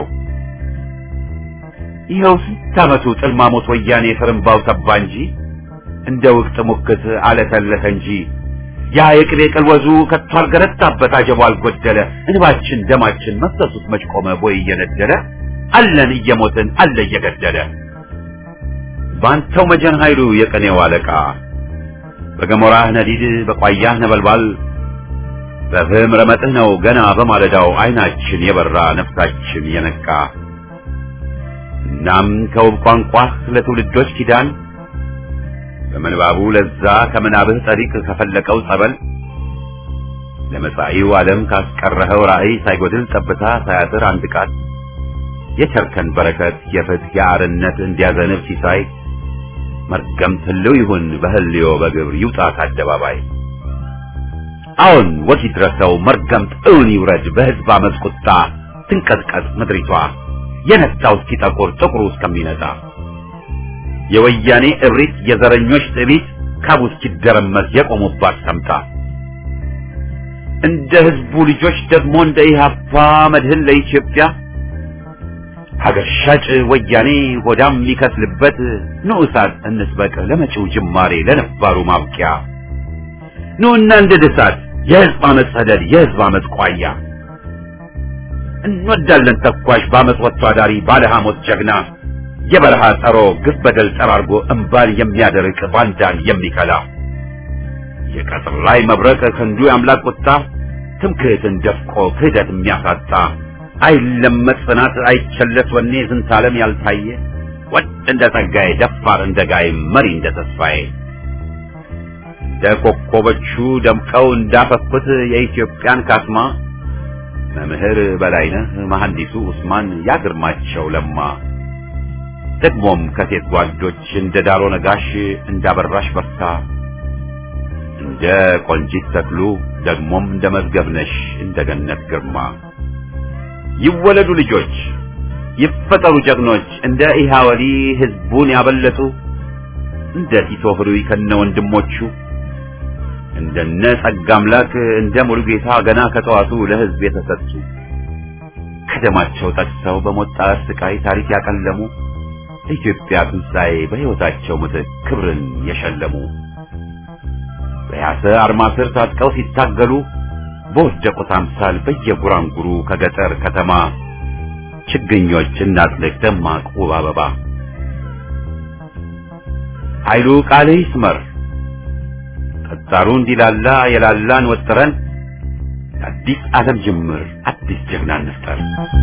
ይኸው ስንት ዓመቱ ጥልማሞት ወያኔ ፍርምባው ተባ እንጂ እንደ ውቅት ሙክት አለተለተ እንጂ ያ የቅቤ ቅልወዙ ከቶ አልገረታበት አጀቡ አልጎደለ እንባችን ደማችን መፍሰሱት መች ቆመ ቦይ እየነደለ አለን እየሞትን አለ እየገደለ ባንተው መጀን ኃይሉ የቀኔው አለቃ በገሞራህ ነዲድ በቋያህ ነበልባል በፍህም ረመጥህ ነው ገና በማለዳው አይናችን የበራ ነፍሳችን የነቃ እናም ከውብ ቋንቋህ ለትውልዶች ኪዳን በምንባቡ ለዛ ከምናብህ ጠሪቅ ከፈለቀው ጸበል ለመጻኢው ዓለም ካስቀረኸው ራእይ ሳይጎድል ጠብታ ሳያጥር አንድ ቃል የቸርከን በረከት የፍትህ የአርነት እንዲያዘንብ ሲሳይ መርገም ትልው ይሁን በህልዮ በግብር ይውጣ ከአደባባይ አዎን ወጊ ድረሰው መርገምት እውን ይውረድ በህዝብ አመፅ ቁጣ ትንቀጥቀጥ ምድሪቷ የነጣው እስኪጠቁር ጥቁሩ እስከሚነጣ የወያኔ እብሪት የዘረኞች ትዕቢት ካቡ እስኪደረመስ የቆሙባት ሰምታ እንደ ህዝቡ ልጆች ደግሞ እንደ ኢህአፓ መድህን ለኢትዮጵያ ሀገር ሻጭ ወያኔ ሆዳም የሚከስልበት ንዑሳት እንስበቅ ለመጪው ጅማሬ ለነባሩ ማብቂያ ኑና እንደ ድሳት የህዝብ አመፅ ሰደድ የህዝብ አመፅ ቋያ እንወዳለን ተኳሽ በአመፅ ወጥቶ አዳሪ ባለ ሐሞት ጀግና የበረሃ ጸሮ ግፍ በደል ጠራርጎ እምባን የሚያደርቅ ባንዳን የሚከላ የቀጥር ላይ መብረቅ ክንዱ የአምላክ ቁጣ ትምክህትን ደፍቆ ክህደት የሚያሳጣ አይለመጥ ጽናት አይቸለስ ወኔ ዝንተ ዓለም ያልታየ ወድ እንደ ጸጋዬ ደፋር እንደ ጋይ መሪ እንደ ተስፋዬ እንደ ኮከቦቹ ደምቀው እንዳፈኩት የኢትዮጵያን ካስማ መምህር በላይነህ መሐንዲሱ ኡስማን ያግርማቸው ለማ ደግሞም ከሴት ጓዶች እንደ ዳሮ ነጋሽ እንዳበራሽ በርታ እንደ ቆንጂት ተክሉ ደግሞም እንደ መዝገብነሽ እንደ ገነት ግርማ ይወለዱ ልጆች ይፈጠሩ ጀግኖች እንደ ኢሃወሊ ህዝቡን ያበለጡ እንደ ቲቶ ህሩይ ከነ ወንድሞቹ እንደነ ጸጋ አምላክ እንደ ሙሉጌታ ገና ከተዋቱ ለህዝብ የተሰጡ ከደማቸው ጠቅሰው በሞት ጣር ስቃይ ታሪክ ያቀለሙ ለኢትዮጵያ ትንሣኤ በሕይወታቸው ምትክ ክብርን የሸለሙ በያሰ አርማ ስር ታጥቀው ሲታገሉ በወደቁት አምሳል በየጉራንጉሩ ከገጠር ከተማ ችግኞች እናጥልቅ ደማቅ ውብ አበባ ኃይሉ ቃል ይስመር ጠጣሩ እንዲላላ የላላን ወጥረን አዲስ ዓለም ጅምር አዲስ ጀግና እንፍጠር።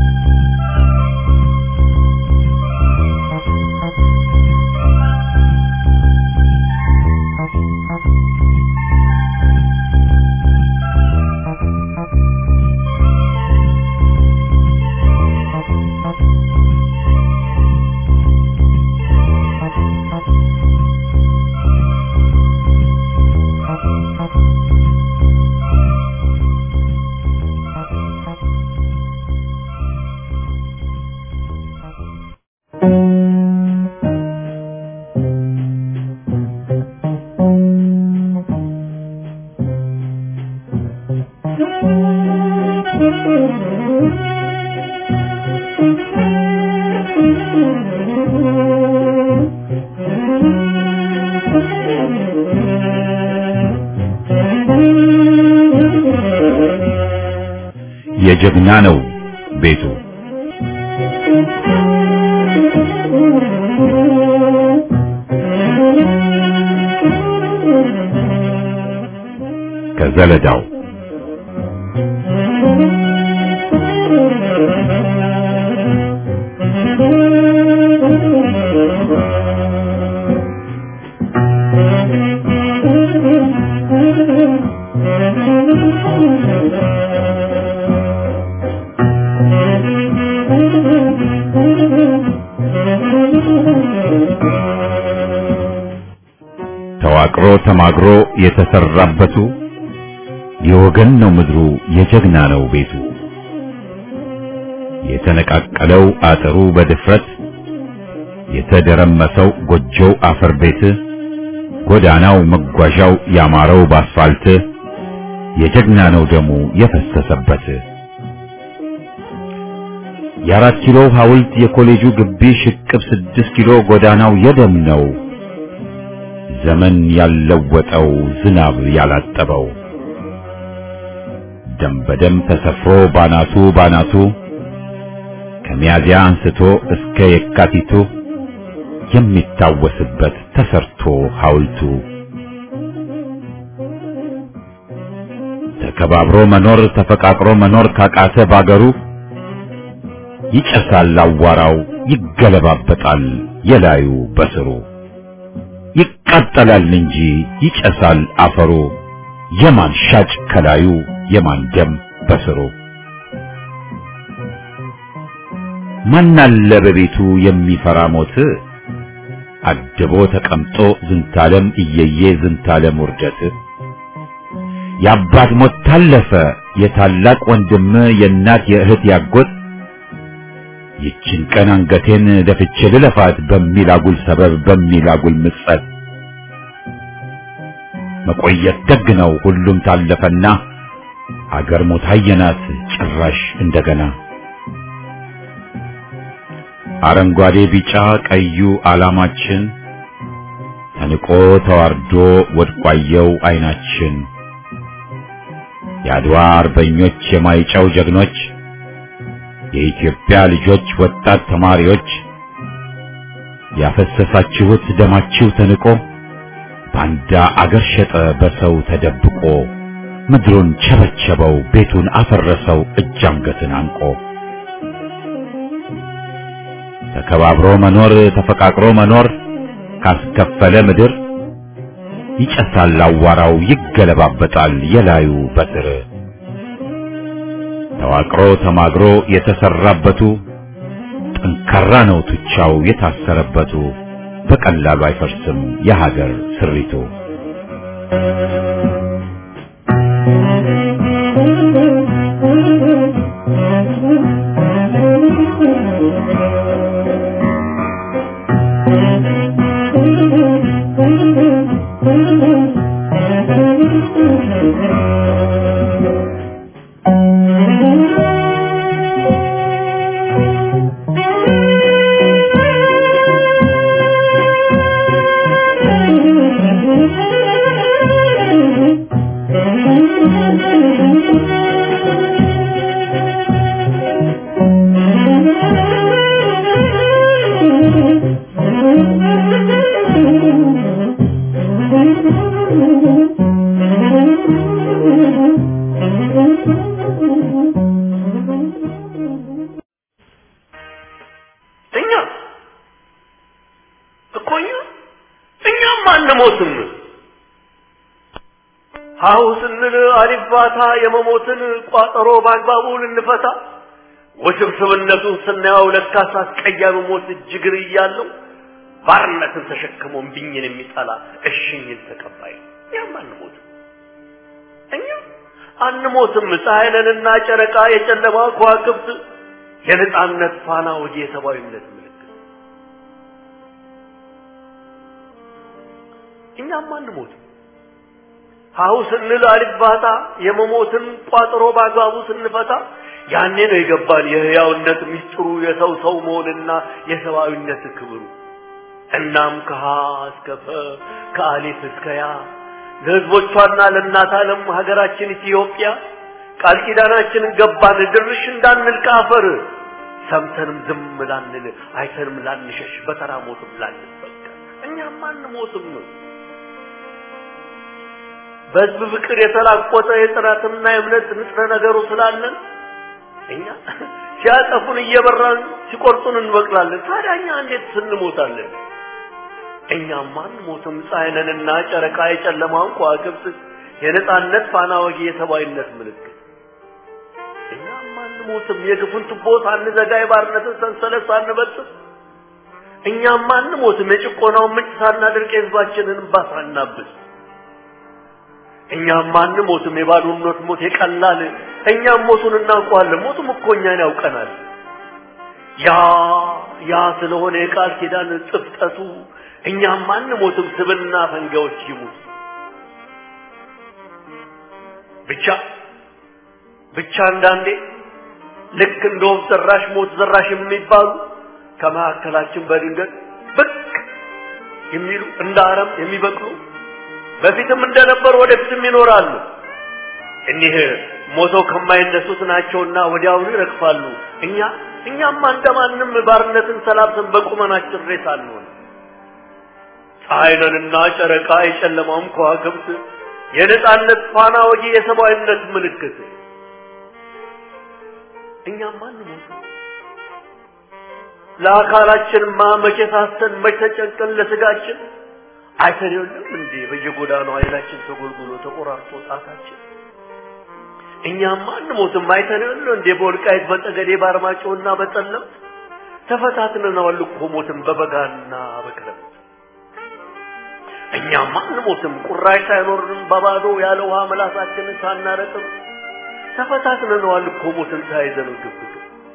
የጀግና ነው ቤቱ ከዘለዳው ተዋቅሮ ተማግሮ የተሰራበቱ የወገን ነው ምድሩ የጀግና ነው ቤቱ የተነቃቀለው አጥሩ በድፍረት የተደረመሰው ጎጆው አፈር ቤት ጎዳናው መጓዣው ያማረው ባስፋልት የጀግና ነው ደሙ የፈሰሰበት የአራት ኪሎ ሐውልት የኮሌጁ ግቢ ሽቅብ ስድስት ኪሎ ጎዳናው የደም ነው ዘመን ያለወጠው ዝናብ ያላጠበው ደም በደም ተሰፍሮ ባናቱ ባናቱ ከሚያዚያ አንስቶ እስከ የካቲቱ የሚታወስበት ተሰርቶ ሐውልቱ ተከባብሮ መኖር ተፈቃቅሮ መኖር ካቃተ ባገሩ ይጨሳል አዋራው ይገለባበጣል የላዩ በስሩ ይቃጠላል እንጂ ይጨሳል አፈሩ የማን ሻጭ ከላዩ የማን ደም በስሩ ማናለ በቤቱ የሚፈራ ሞት አድቦ ተቀምጦ ዝንታለም እየየ ዝንታለም ውርደት የአባት ሞት ታለፈ የታላቅ ወንድም የእናት የእህት ያጎት ይችን ቀን አንገቴን ደፍቼ ልለፋት በሚል አጉል ሰበብ በሚል አጉል ምጸት መቆየት ደግ ነው ሁሉም ታለፈና አገር ሞት አየናት ጭራሽ እንደገና አረንጓዴ ቢጫ ቀዩ ዓላማችን ተንቆ ተዋርዶ ወድቋየው አይናችን የአድዋ አርበኞች የማይጨው ጀግኖች የኢትዮጵያ ልጆች ወጣት ተማሪዎች ያፈሰሳችሁት ደማችሁ ተንቆ ባንዳ አገር ሸጠ በሰው ተደብቆ ምድሩን ቸበቸበው ቤቱን አፈረሰው እጅ አንገትን አንቆ ተከባብሮ መኖር ተፈቃቅሮ መኖር ካስከፈለ ምድር ይጨሳል አዋራው ይገለባበጣል የላዩ በትር ተዋቅሮ ተማግሮ የተሰራበቱ ጠንካራ ነው ቱቻው የታሰረበቱ በቀላሉ አይፈርስም የሀገር ስሪቱ እኛ እኮ እኛ እኛም አንሞትም። ሀሁ ስንል አሊባታ የመሞትን ቋጠሮ በአግባቡ ልንፈታ ውስብስብነቱን ስናየው ለካስ አስቀያሚ ሞት እጅግር እያለው ባርነትን ተሸክሞ እምቢኝን የሚጠላ እሽኝን ተቀባይ ነው። እኛም አንሞትም። እኛ አንሞትም። ፀሐይ ነንና ጨረቃ የጨለማ ከዋክብት የነጻነት ፋና ወዲ የሰብአዊነት ምልክት እኛም አንሞትም። ሀሁ ስንል አልባታ የመሞትን ቋጥሮ በአግባቡ ስንፈታ ያኔ ነው የገባን የህያውነት ምስጢሩ የሰው ሰው መሆንና የሰብአዊነት ክብሩ። እናም ከሀ እስከ ፈ ከአሊፍ እስከ ያ ለህዝቦቿና ለእናት ዓለም ሀገራችን ኢትዮጵያ ቃል ኪዳናችንን ገባን ድርሽ እንዳንል ከአፈር ሰምተንም ዝም ላንል አይተንም ላንሸሽ በተራ ሞትም ላንበቀል እኛም አንሞትም። በህዝብ ፍቅር የተላቆጠ የጥራትና የእምነት ንጥረ ነገሩ ስላለን እኛ ሲያጠፉን እየበራን ሲቆርጡን እንበቅላለን። ታዲያ እኛ እንዴት ስንሞታለን? እኛም አንሞትም። ፀሐይ ነንና ጨረቃ የጨለማውን ከዋክብት የነጻነት ፋና ወጊ የሰብአዊነት ምልክት እኛም አንሞትም። የግፉን ቱቦ ሳንዘጋ የባርነትን ሰንሰለት ሳንበጥስ እኛም አንሞትም። የጭቆናውን ምንጭ ሳናደርቅ የህዝባችንን እንባ ሳናብስ እኛም አንሞትም የባዶነት ሞት የቀላል እኛም ሞቱን እናውቀዋለን ሞቱም እኮ እኛን ያውቀናል ያ ያ ስለሆነ የቃል ኪዳን ጥፍጠቱ እኛም አንሞትም ስብና ፈንጋዎች ይሙት ብቻ ብቻ አንዳንዴ ልክ እንደ ወፍ ዘራሽ ሞት ዘራሽ የሚባሉ ከመካከላችን በድንገት ብቅ የሚሉ እንደ አረም የሚበቅሉ በፊትም እንደነበሩ ወደፊትም ይኖራሉ። እኒህ ሞተው ከማይነሱት ናቸውና ወዲያውኑ ይረግፋሉ። እኛ እኛማ እንደማንም ባርነትን ሰላብተን በቁመናችን ሬሳ አንሆን። ፀሐይ ነንና ጨረቃ የጨለማውም ከዋክብት የነጻነት ፋና ወጊ የሰብአዊነት ምልክት እኛማ አንሞት ለአካላችንማ መቼ ሳስተን መቼ ተጨንቀን ለስጋችን አይተን የለም እንዴ በየጎዳናው ኃይላችን ተጎልጉሎ ተቆራርጦ ጣታችን እኛማ አንሞትም አይተን የለም እንዴ በወልቃይት በጠገዴ በአርማጭሆና በጠለምት ተፈታትነናል እኮ ሞትን በበጋና በክረምት እኛማ አንሞትም ቁራሽ ሳይኖርንም በባዶ ያለ ውሃ ምላሳችንን ሳናረጥም ተፈታትነናል እኮ ሞትን ተያይዘነው ግብግብ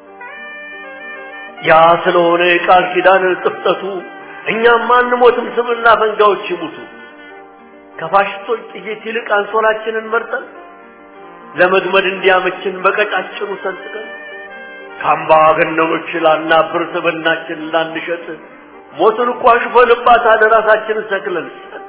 ያ ስለሆነ የቃል ኪዳን ጥፍጠቱ እኛም አንሞትም ስብና ፈንጋዎች ይሙቱ ከፋሽስቶች ጥይት ይልቅ አንሶላችንን መርጠን ለመግመድ እንዲያመችን በቀጫጭኑ ሰንጥቀን ከአምባገነኖች ላናብር ስብናችን ላንሸጥ ሞትን እኮ አሽፈንባታል ራሳችንን ሰክለን ሰጥ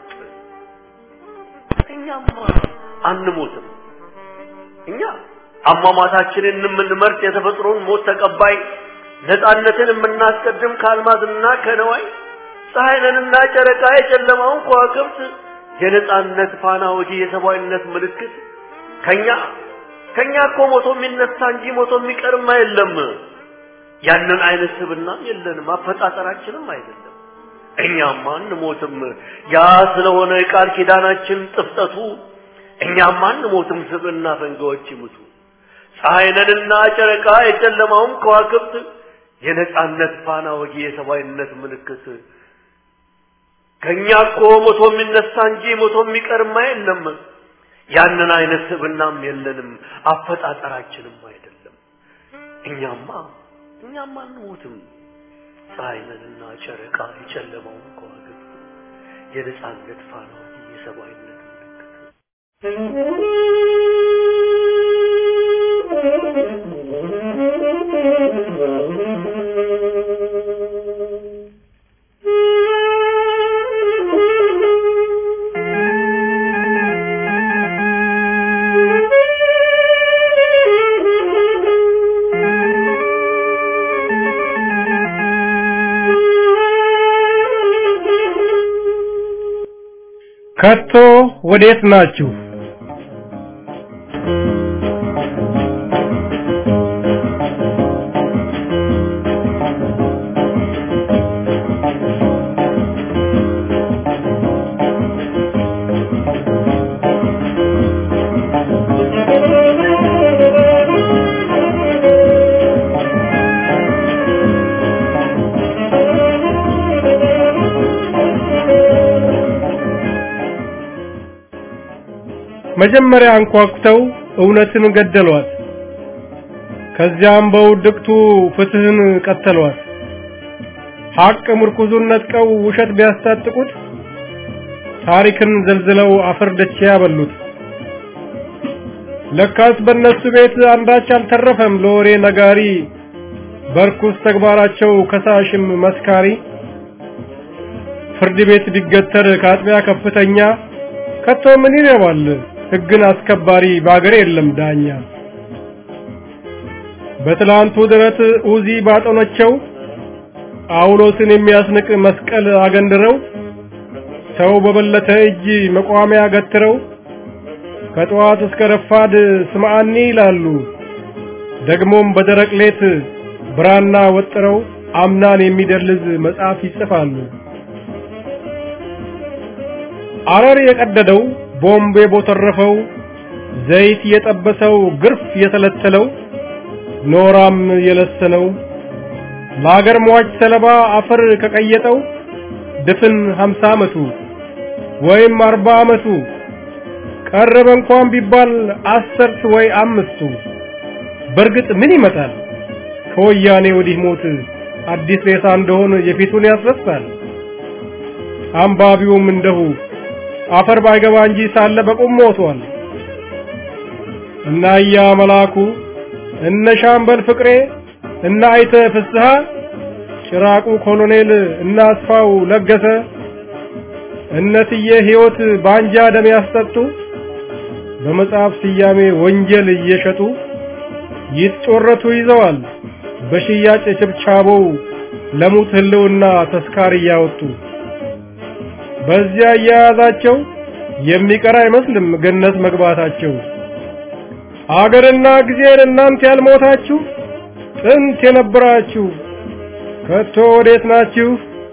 እኛማ አንሞትም እኛ አሟሟታችንን የምንመርጥ የተፈጥሮን ሞት ተቀባይ ነፃነትን የምናስቀድም ከአልማዝና ከነዋይ ፀሐይንና ጨረቃ የጨለማውን ከዋክብት የነፃነት ፋና ወጊ የሰብአዊነት ምልክት ከኛ ከኛ እኮ ሞቶ የሚነሳ እንጂ ሞቶ የሚቀርም የለም። ያንን አይነት ስብና የለንም፣ አፈጣጠራችንም አይደለም። እኛማ አንሞትም። ያ ስለሆነ የቃል ኪዳናችን ጥፍጠቱ እኛማ አንሞትም፣ ስብና ፈንጋዎች ይሙቱ። ፀሐይንና ጨረቃ የጨለማውን ከዋክብት የነጻነት ፋና ወጊ የሰብአዊነት ምልክት ከኛ እኮ ሞቶ የሚነሳ እንጂ ሞቶ የሚቀርማ የለም። ያንን አይነት ስብናም የለንም፣ አፈጣጠራችንም አይደለም። እኛማ እኛማ አንሞትም። ፀሐይንና ጨረቃ የጨለማውን ከዋክብት የነጻነት ፋና ወጊ የሰብአዊነት ምልክት ከቶ ወዴት ናችሁ? መጀመሪያ አንኳኩተው እውነትን ገደሏት። ከዚያም በውድቅቱ ፍትህን ቀተሏት። ሐቅ ምርኩዙን ነጥቀው ውሸት ቢያስታጥቁት ታሪክን ዘልዝለው አፈር ደቼ ያበሉት። ለካስ በእነሱ ቤት አንዳች አልተረፈም ለወሬ ነጋሪ፣ በርኩስ ተግባራቸው ከሳሽም መስካሪ። ፍርድ ቤት ቢገተር ከአጥቢያ ከፍተኛ ከቶ ምን ይረባል ሕግን አስከባሪ በአገር የለም ዳኛ። በትላንቱ ድረት ኡዚ ባጠኖቸው ጳውሎስን የሚያስንቅ መስቀል አገንድረው ሰው በበለተ እጅ መቋሚያ ገትረው ከጠዋት እስከ ረፋድ ስምዓኒ ይላሉ። ደግሞም በደረቅ ሌት ብራና ወጥረው አምናን የሚደልዝ መጽሐፍ ይጽፋሉ። አረር የቀደደው ቦምብ የቦተረፈው ዘይት የጠበሰው ግርፍ የተለተለው ኖራም የለሰነው ለአገር ሟች ሰለባ አፈር ከቀየጠው ድፍን ሀምሳ ዓመቱ ወይም አርባ ዓመቱ ቀረበ እንኳን ቢባል አስርት ወይ አምስቱ በእርግጥ ምን ይመጣል ከወያኔ ወዲህ ሞት አዲስ ሬሳ እንደሆነ የፊቱን ያስረሳል። አንባቢውም እንደሁ አፈር ባይገባ እንጂ ሳለ በቁም ሞቷል። እና ያ መላኩ እነ ሻምበል ፍቅሬ እና አይተ ፍስሐ ጭራቁ ኮሎኔል እና አስፋው ለገሰ እነትዬ ሕይወት ባንጃ ደም ያስጠጡ በመጽሐፍ ስያሜ ወንጀል እየሸጡ ይጮረቱ ይዘዋል በሽያጭ ችብቻቦው ለሙት ህልውና ተስካር እያወጡ በዚያ እያያዛቸው የሚቀር አይመስልም ገነት መግባታቸው። አገርና ጊዜን እናንተ ያልሞታችሁ ጥንት የነበራችሁ ከቶ ወዴት ናችሁ?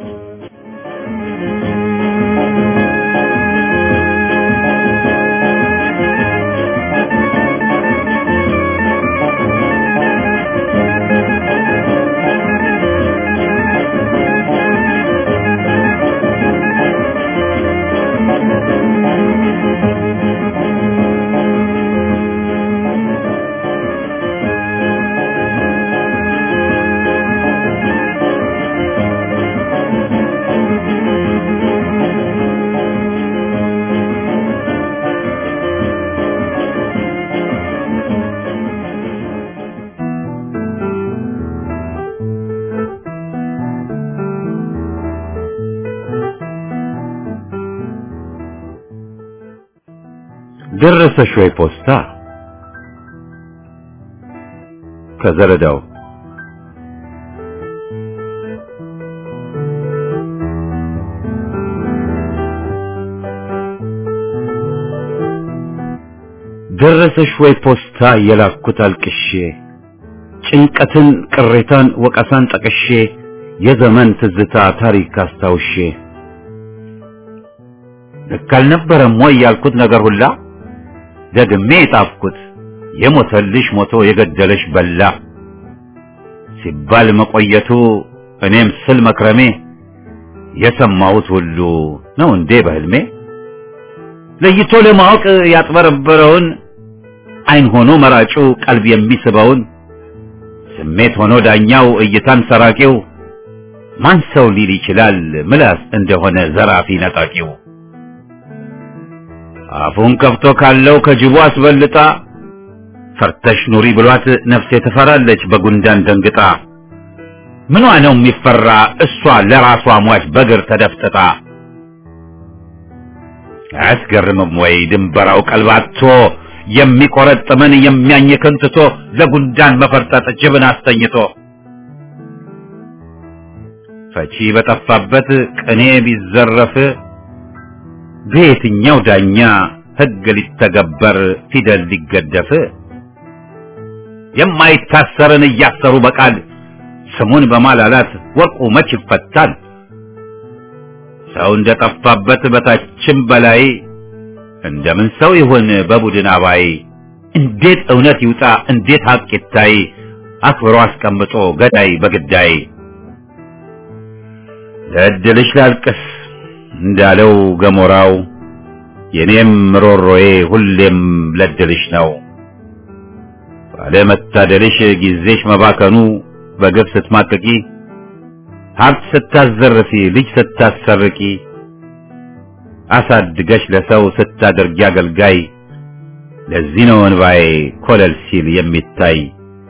ደረሰሽ ወይ ፖስታ ከዘረዳው ደረሰሽ ወይ ፖስታ የላኩት አልቅሼ ጭንቀትን ቅሬታን ወቀሳን ጠቅሼ የዘመን ትዝታ ታሪክ አስታውሼ ልክ አልነበረም ወይ ያልኩት ነገር ሁላ ደግሜ የጣፍኩት የሞተልሽ ሞቶ የገደለሽ በላ ሲባል መቆየቱ እኔም ስል መክረሜ የሰማሁት ሁሉ ነው እንዴ በህልሜ ለይቶ ለማወቅ ያጥበረበረውን አይን ሆኖ መራጩ ቀልብ የሚስበውን ስሜት ሆኖ ዳኛው እይታን ሰራቂው ማን ሰው ሊል ይችላል ምላስ እንደሆነ ዘራፊ ነጣቂው አፉን ከፍቶ ካለው ከጅቡ አስበልጣ ፈርተሽ ኑሪ ብሏት ነፍሴ ትፈራለች በጉንዳን ደንግጣ ምኗ ነው የሚፈራ እሷ ለራሷ ሟች በግር ተደፍጥጣ አያስገርምም ወይ ድንበራው ቀልባቶ የሚቆረጥምን የሚያኝክን ትቶ ለጉንዳን መፈርጠጥ ጅብን አስተኝቶ ፈቺ በጠፋበት ቅኔ ቢዘረፍ በየትኛው ዳኛ ሕግ ሊተገበር ፊደል ሊገደፍ የማይታሰርን እያሰሩ በቃል ስሙን በማላላት ወርቁ መች ይፈታል? ሰው እንደጠፋበት በታችም በላይ እንደምን ሰው ይሁን በቡድን አባይ? እንዴት እውነት ይውጣ እንዴት ሀቅ ይታይ? አክብሮ አስቀምጦ ገዳይ በግዳይ ለእድልሽ ላልቅስ እንዳለው ገሞራው የኔም ሮሮዬ ሁሌም ለድልሽ ነው። ባለመታደልሽ ጊዜሽ መባከኑ በግፍ ስትማቅቂ ሀብት ስታዘርፊ ልጅ ስታሰርቂ አሳድገሽ ለሰው ስታደርጊ አገልጋይ ለዚህ ነው እንባዬ ኮለል ሲል የሚታይ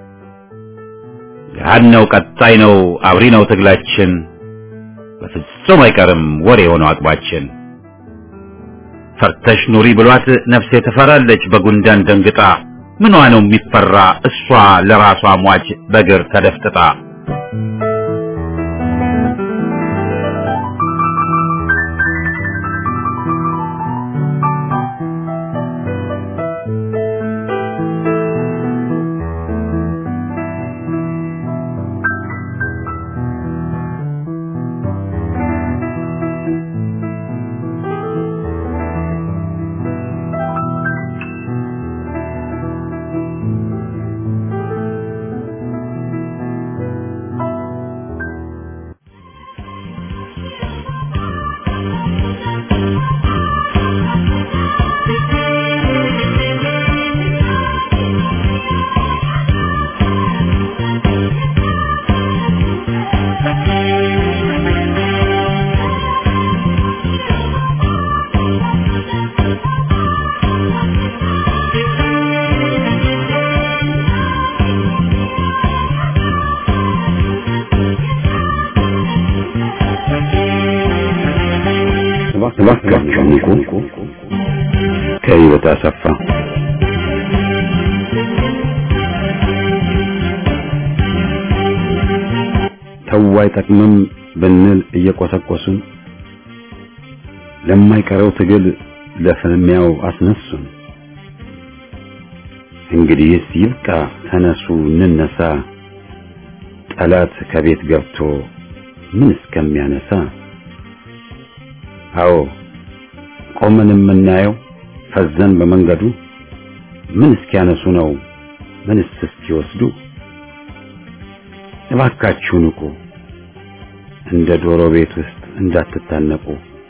ገሃድ ነው ቀጣይ ነው አብሪ ነው ትግላችን በፍጹም አይቀርም ወሬ የሆነው አቅባችን ፈርተሽ ኑሪ ብሏት ነፍሴ ትፈራለች በጉንዳን ደንግጣ ምኗ ነው የሚፈራ እሷ ለራሷ ሟች በግር ተደፍጥጣ እባካችሁ ንቁ። ከህይወት አሰፋ ተው አይጠቅምም ብንል እየቆሰቆሱን ለማይቀረው ትግል ለፍልሚያው አስነሱን። እንግዲህስ ይብቃ፣ ተነሱ እንነሳ፣ ጠላት ከቤት ገብቶ ምን እስከሚያነሳ። አዎ ቆመን የምናየው ፈዘን በመንገዱ ምን እስኪያነሱ ነው ምንስ እስኪወስዱ። እባካችሁ ንቁ፣ እንደ ዶሮ ቤት ውስጥ እንዳትታነቁ።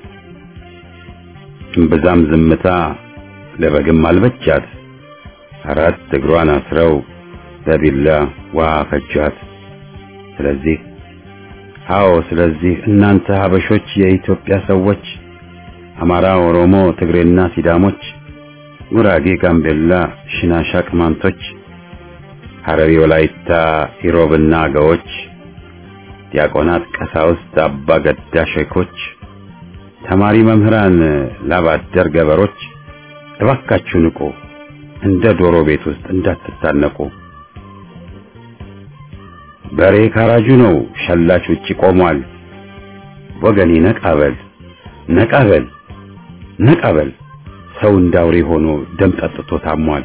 እምብዛም ዝምታ ለበግም አልበቻት፣ አራት እግሯን አስረው በቢላ ውሃ ፈጇት። ስለዚህ አዎ ስለዚህ እናንተ ሀበሾች የኢትዮጵያ ሰዎች አማራ፣ ኦሮሞ፣ ትግሬና ሲዳሞች፣ ጉራጌ፣ ጋምቤላ፣ ሽናሻ፣ ቅማንቶች፣ ሐረሪ፣ ወላይታ፣ ኢሮብና አገዎች፣ ዲያቆናት፣ ቀሳውስት፣ አባ ገዳ ሼኮች፣ ተማሪ መምህራን፣ ላባደር ገበሮች እባካችሁ ንቁ፣ እንደ ዶሮ ቤት ውስጥ እንዳትታነቁ። በሬ ካራጁ ነው፣ ሸላች ውጪ ቆሟል። ወገኔ ነቃበል ነቃበል ነቃበል፣ ሰው እንዳውሬ ሆኖ ደም ጠጥቶ ታሟል።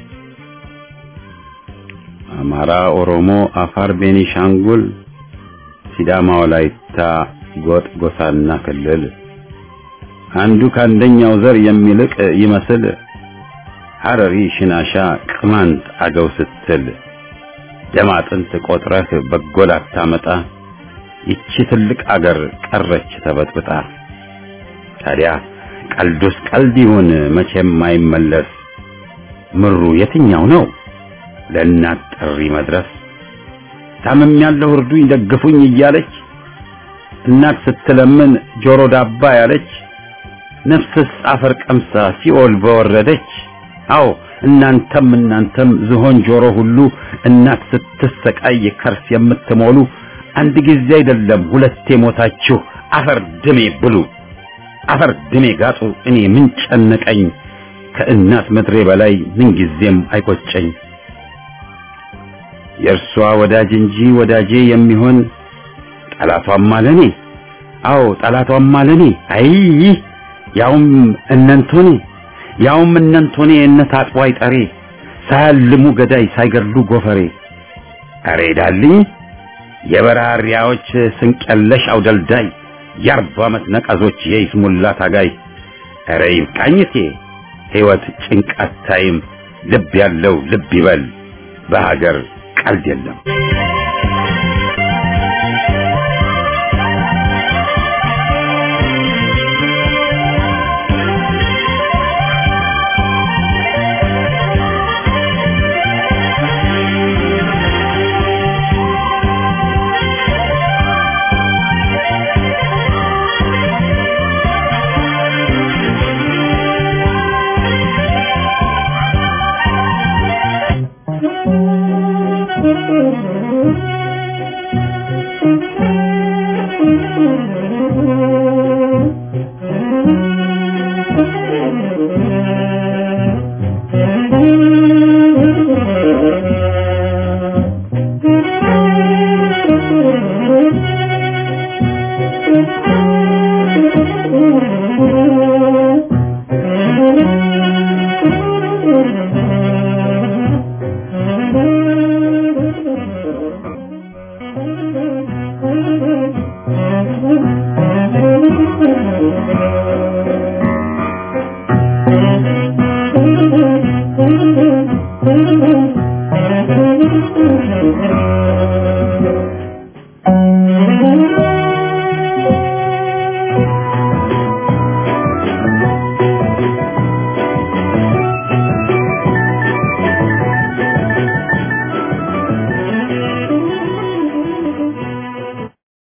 አማራ፣ ኦሮሞ፣ አፋር፣ ቤኒሻንጉል፣ ሲዳማ፣ ወላይታ፣ ጎጥ፣ ጎሳና ክልል አንዱ ከአንደኛው ዘር የሚልቅ ይመስል ሐረሪ፣ ሽናሻ፣ ቅማንት፣ አገው ስትል ደም አጥንት ቆጥረህ በጎ ላታመጣ ይቺ ትልቅ አገር ቀረች ተበጥብጣ። ታዲያ ቀልዱስ ቀልድ ይሁን መቼም አይመለስ። ምሩ የትኛው ነው ለእናት ጥሪ መድረስ? ታምም ያለው እርዱኝ ደግፉኝ እያለች እናት ስትለምን ጆሮ ዳባ ያለች ነፍስስ አፈር ቀምሳ ሲኦል በወረደች። አዎ እናንተም እናንተም ዝሆን ጆሮ ሁሉ እናት ስትሰቃይ ከርስ የምትሞሉ አንድ ጊዜ አይደለም ሁለቴ ሞታችሁ አፈር ድሜ ብሉ፣ አፈር ድሜ ጋጡ። እኔ ምን ጨነቀኝ ከእናት ምድሬ በላይ ምን ጊዜም አይቆጨኝ። የእርሷ ወዳጅ እንጂ ወዳጄ የሚሆን ጠላቷም አለኔ። አዎ ጠላቷም አለኔ። አይ ያውም እነንቶኔ ያውም እነንቶኔ እነት አጥዋይ ጠሬ ሳያልሙ ገዳይ ሳይገድሉ ጎፈሬ። አሬ ዳልኝ የበራሪያዎች ስንቀለሽ አውደልዳይ የአርባ ዓመት ነቀዞች የይስሙላ ታጋይ። አረ ይብቃኝቴ ሕይወት ጭንቃት ታይም ልብ ያለው ልብ ይበል በሀገር ቀልድ የለም።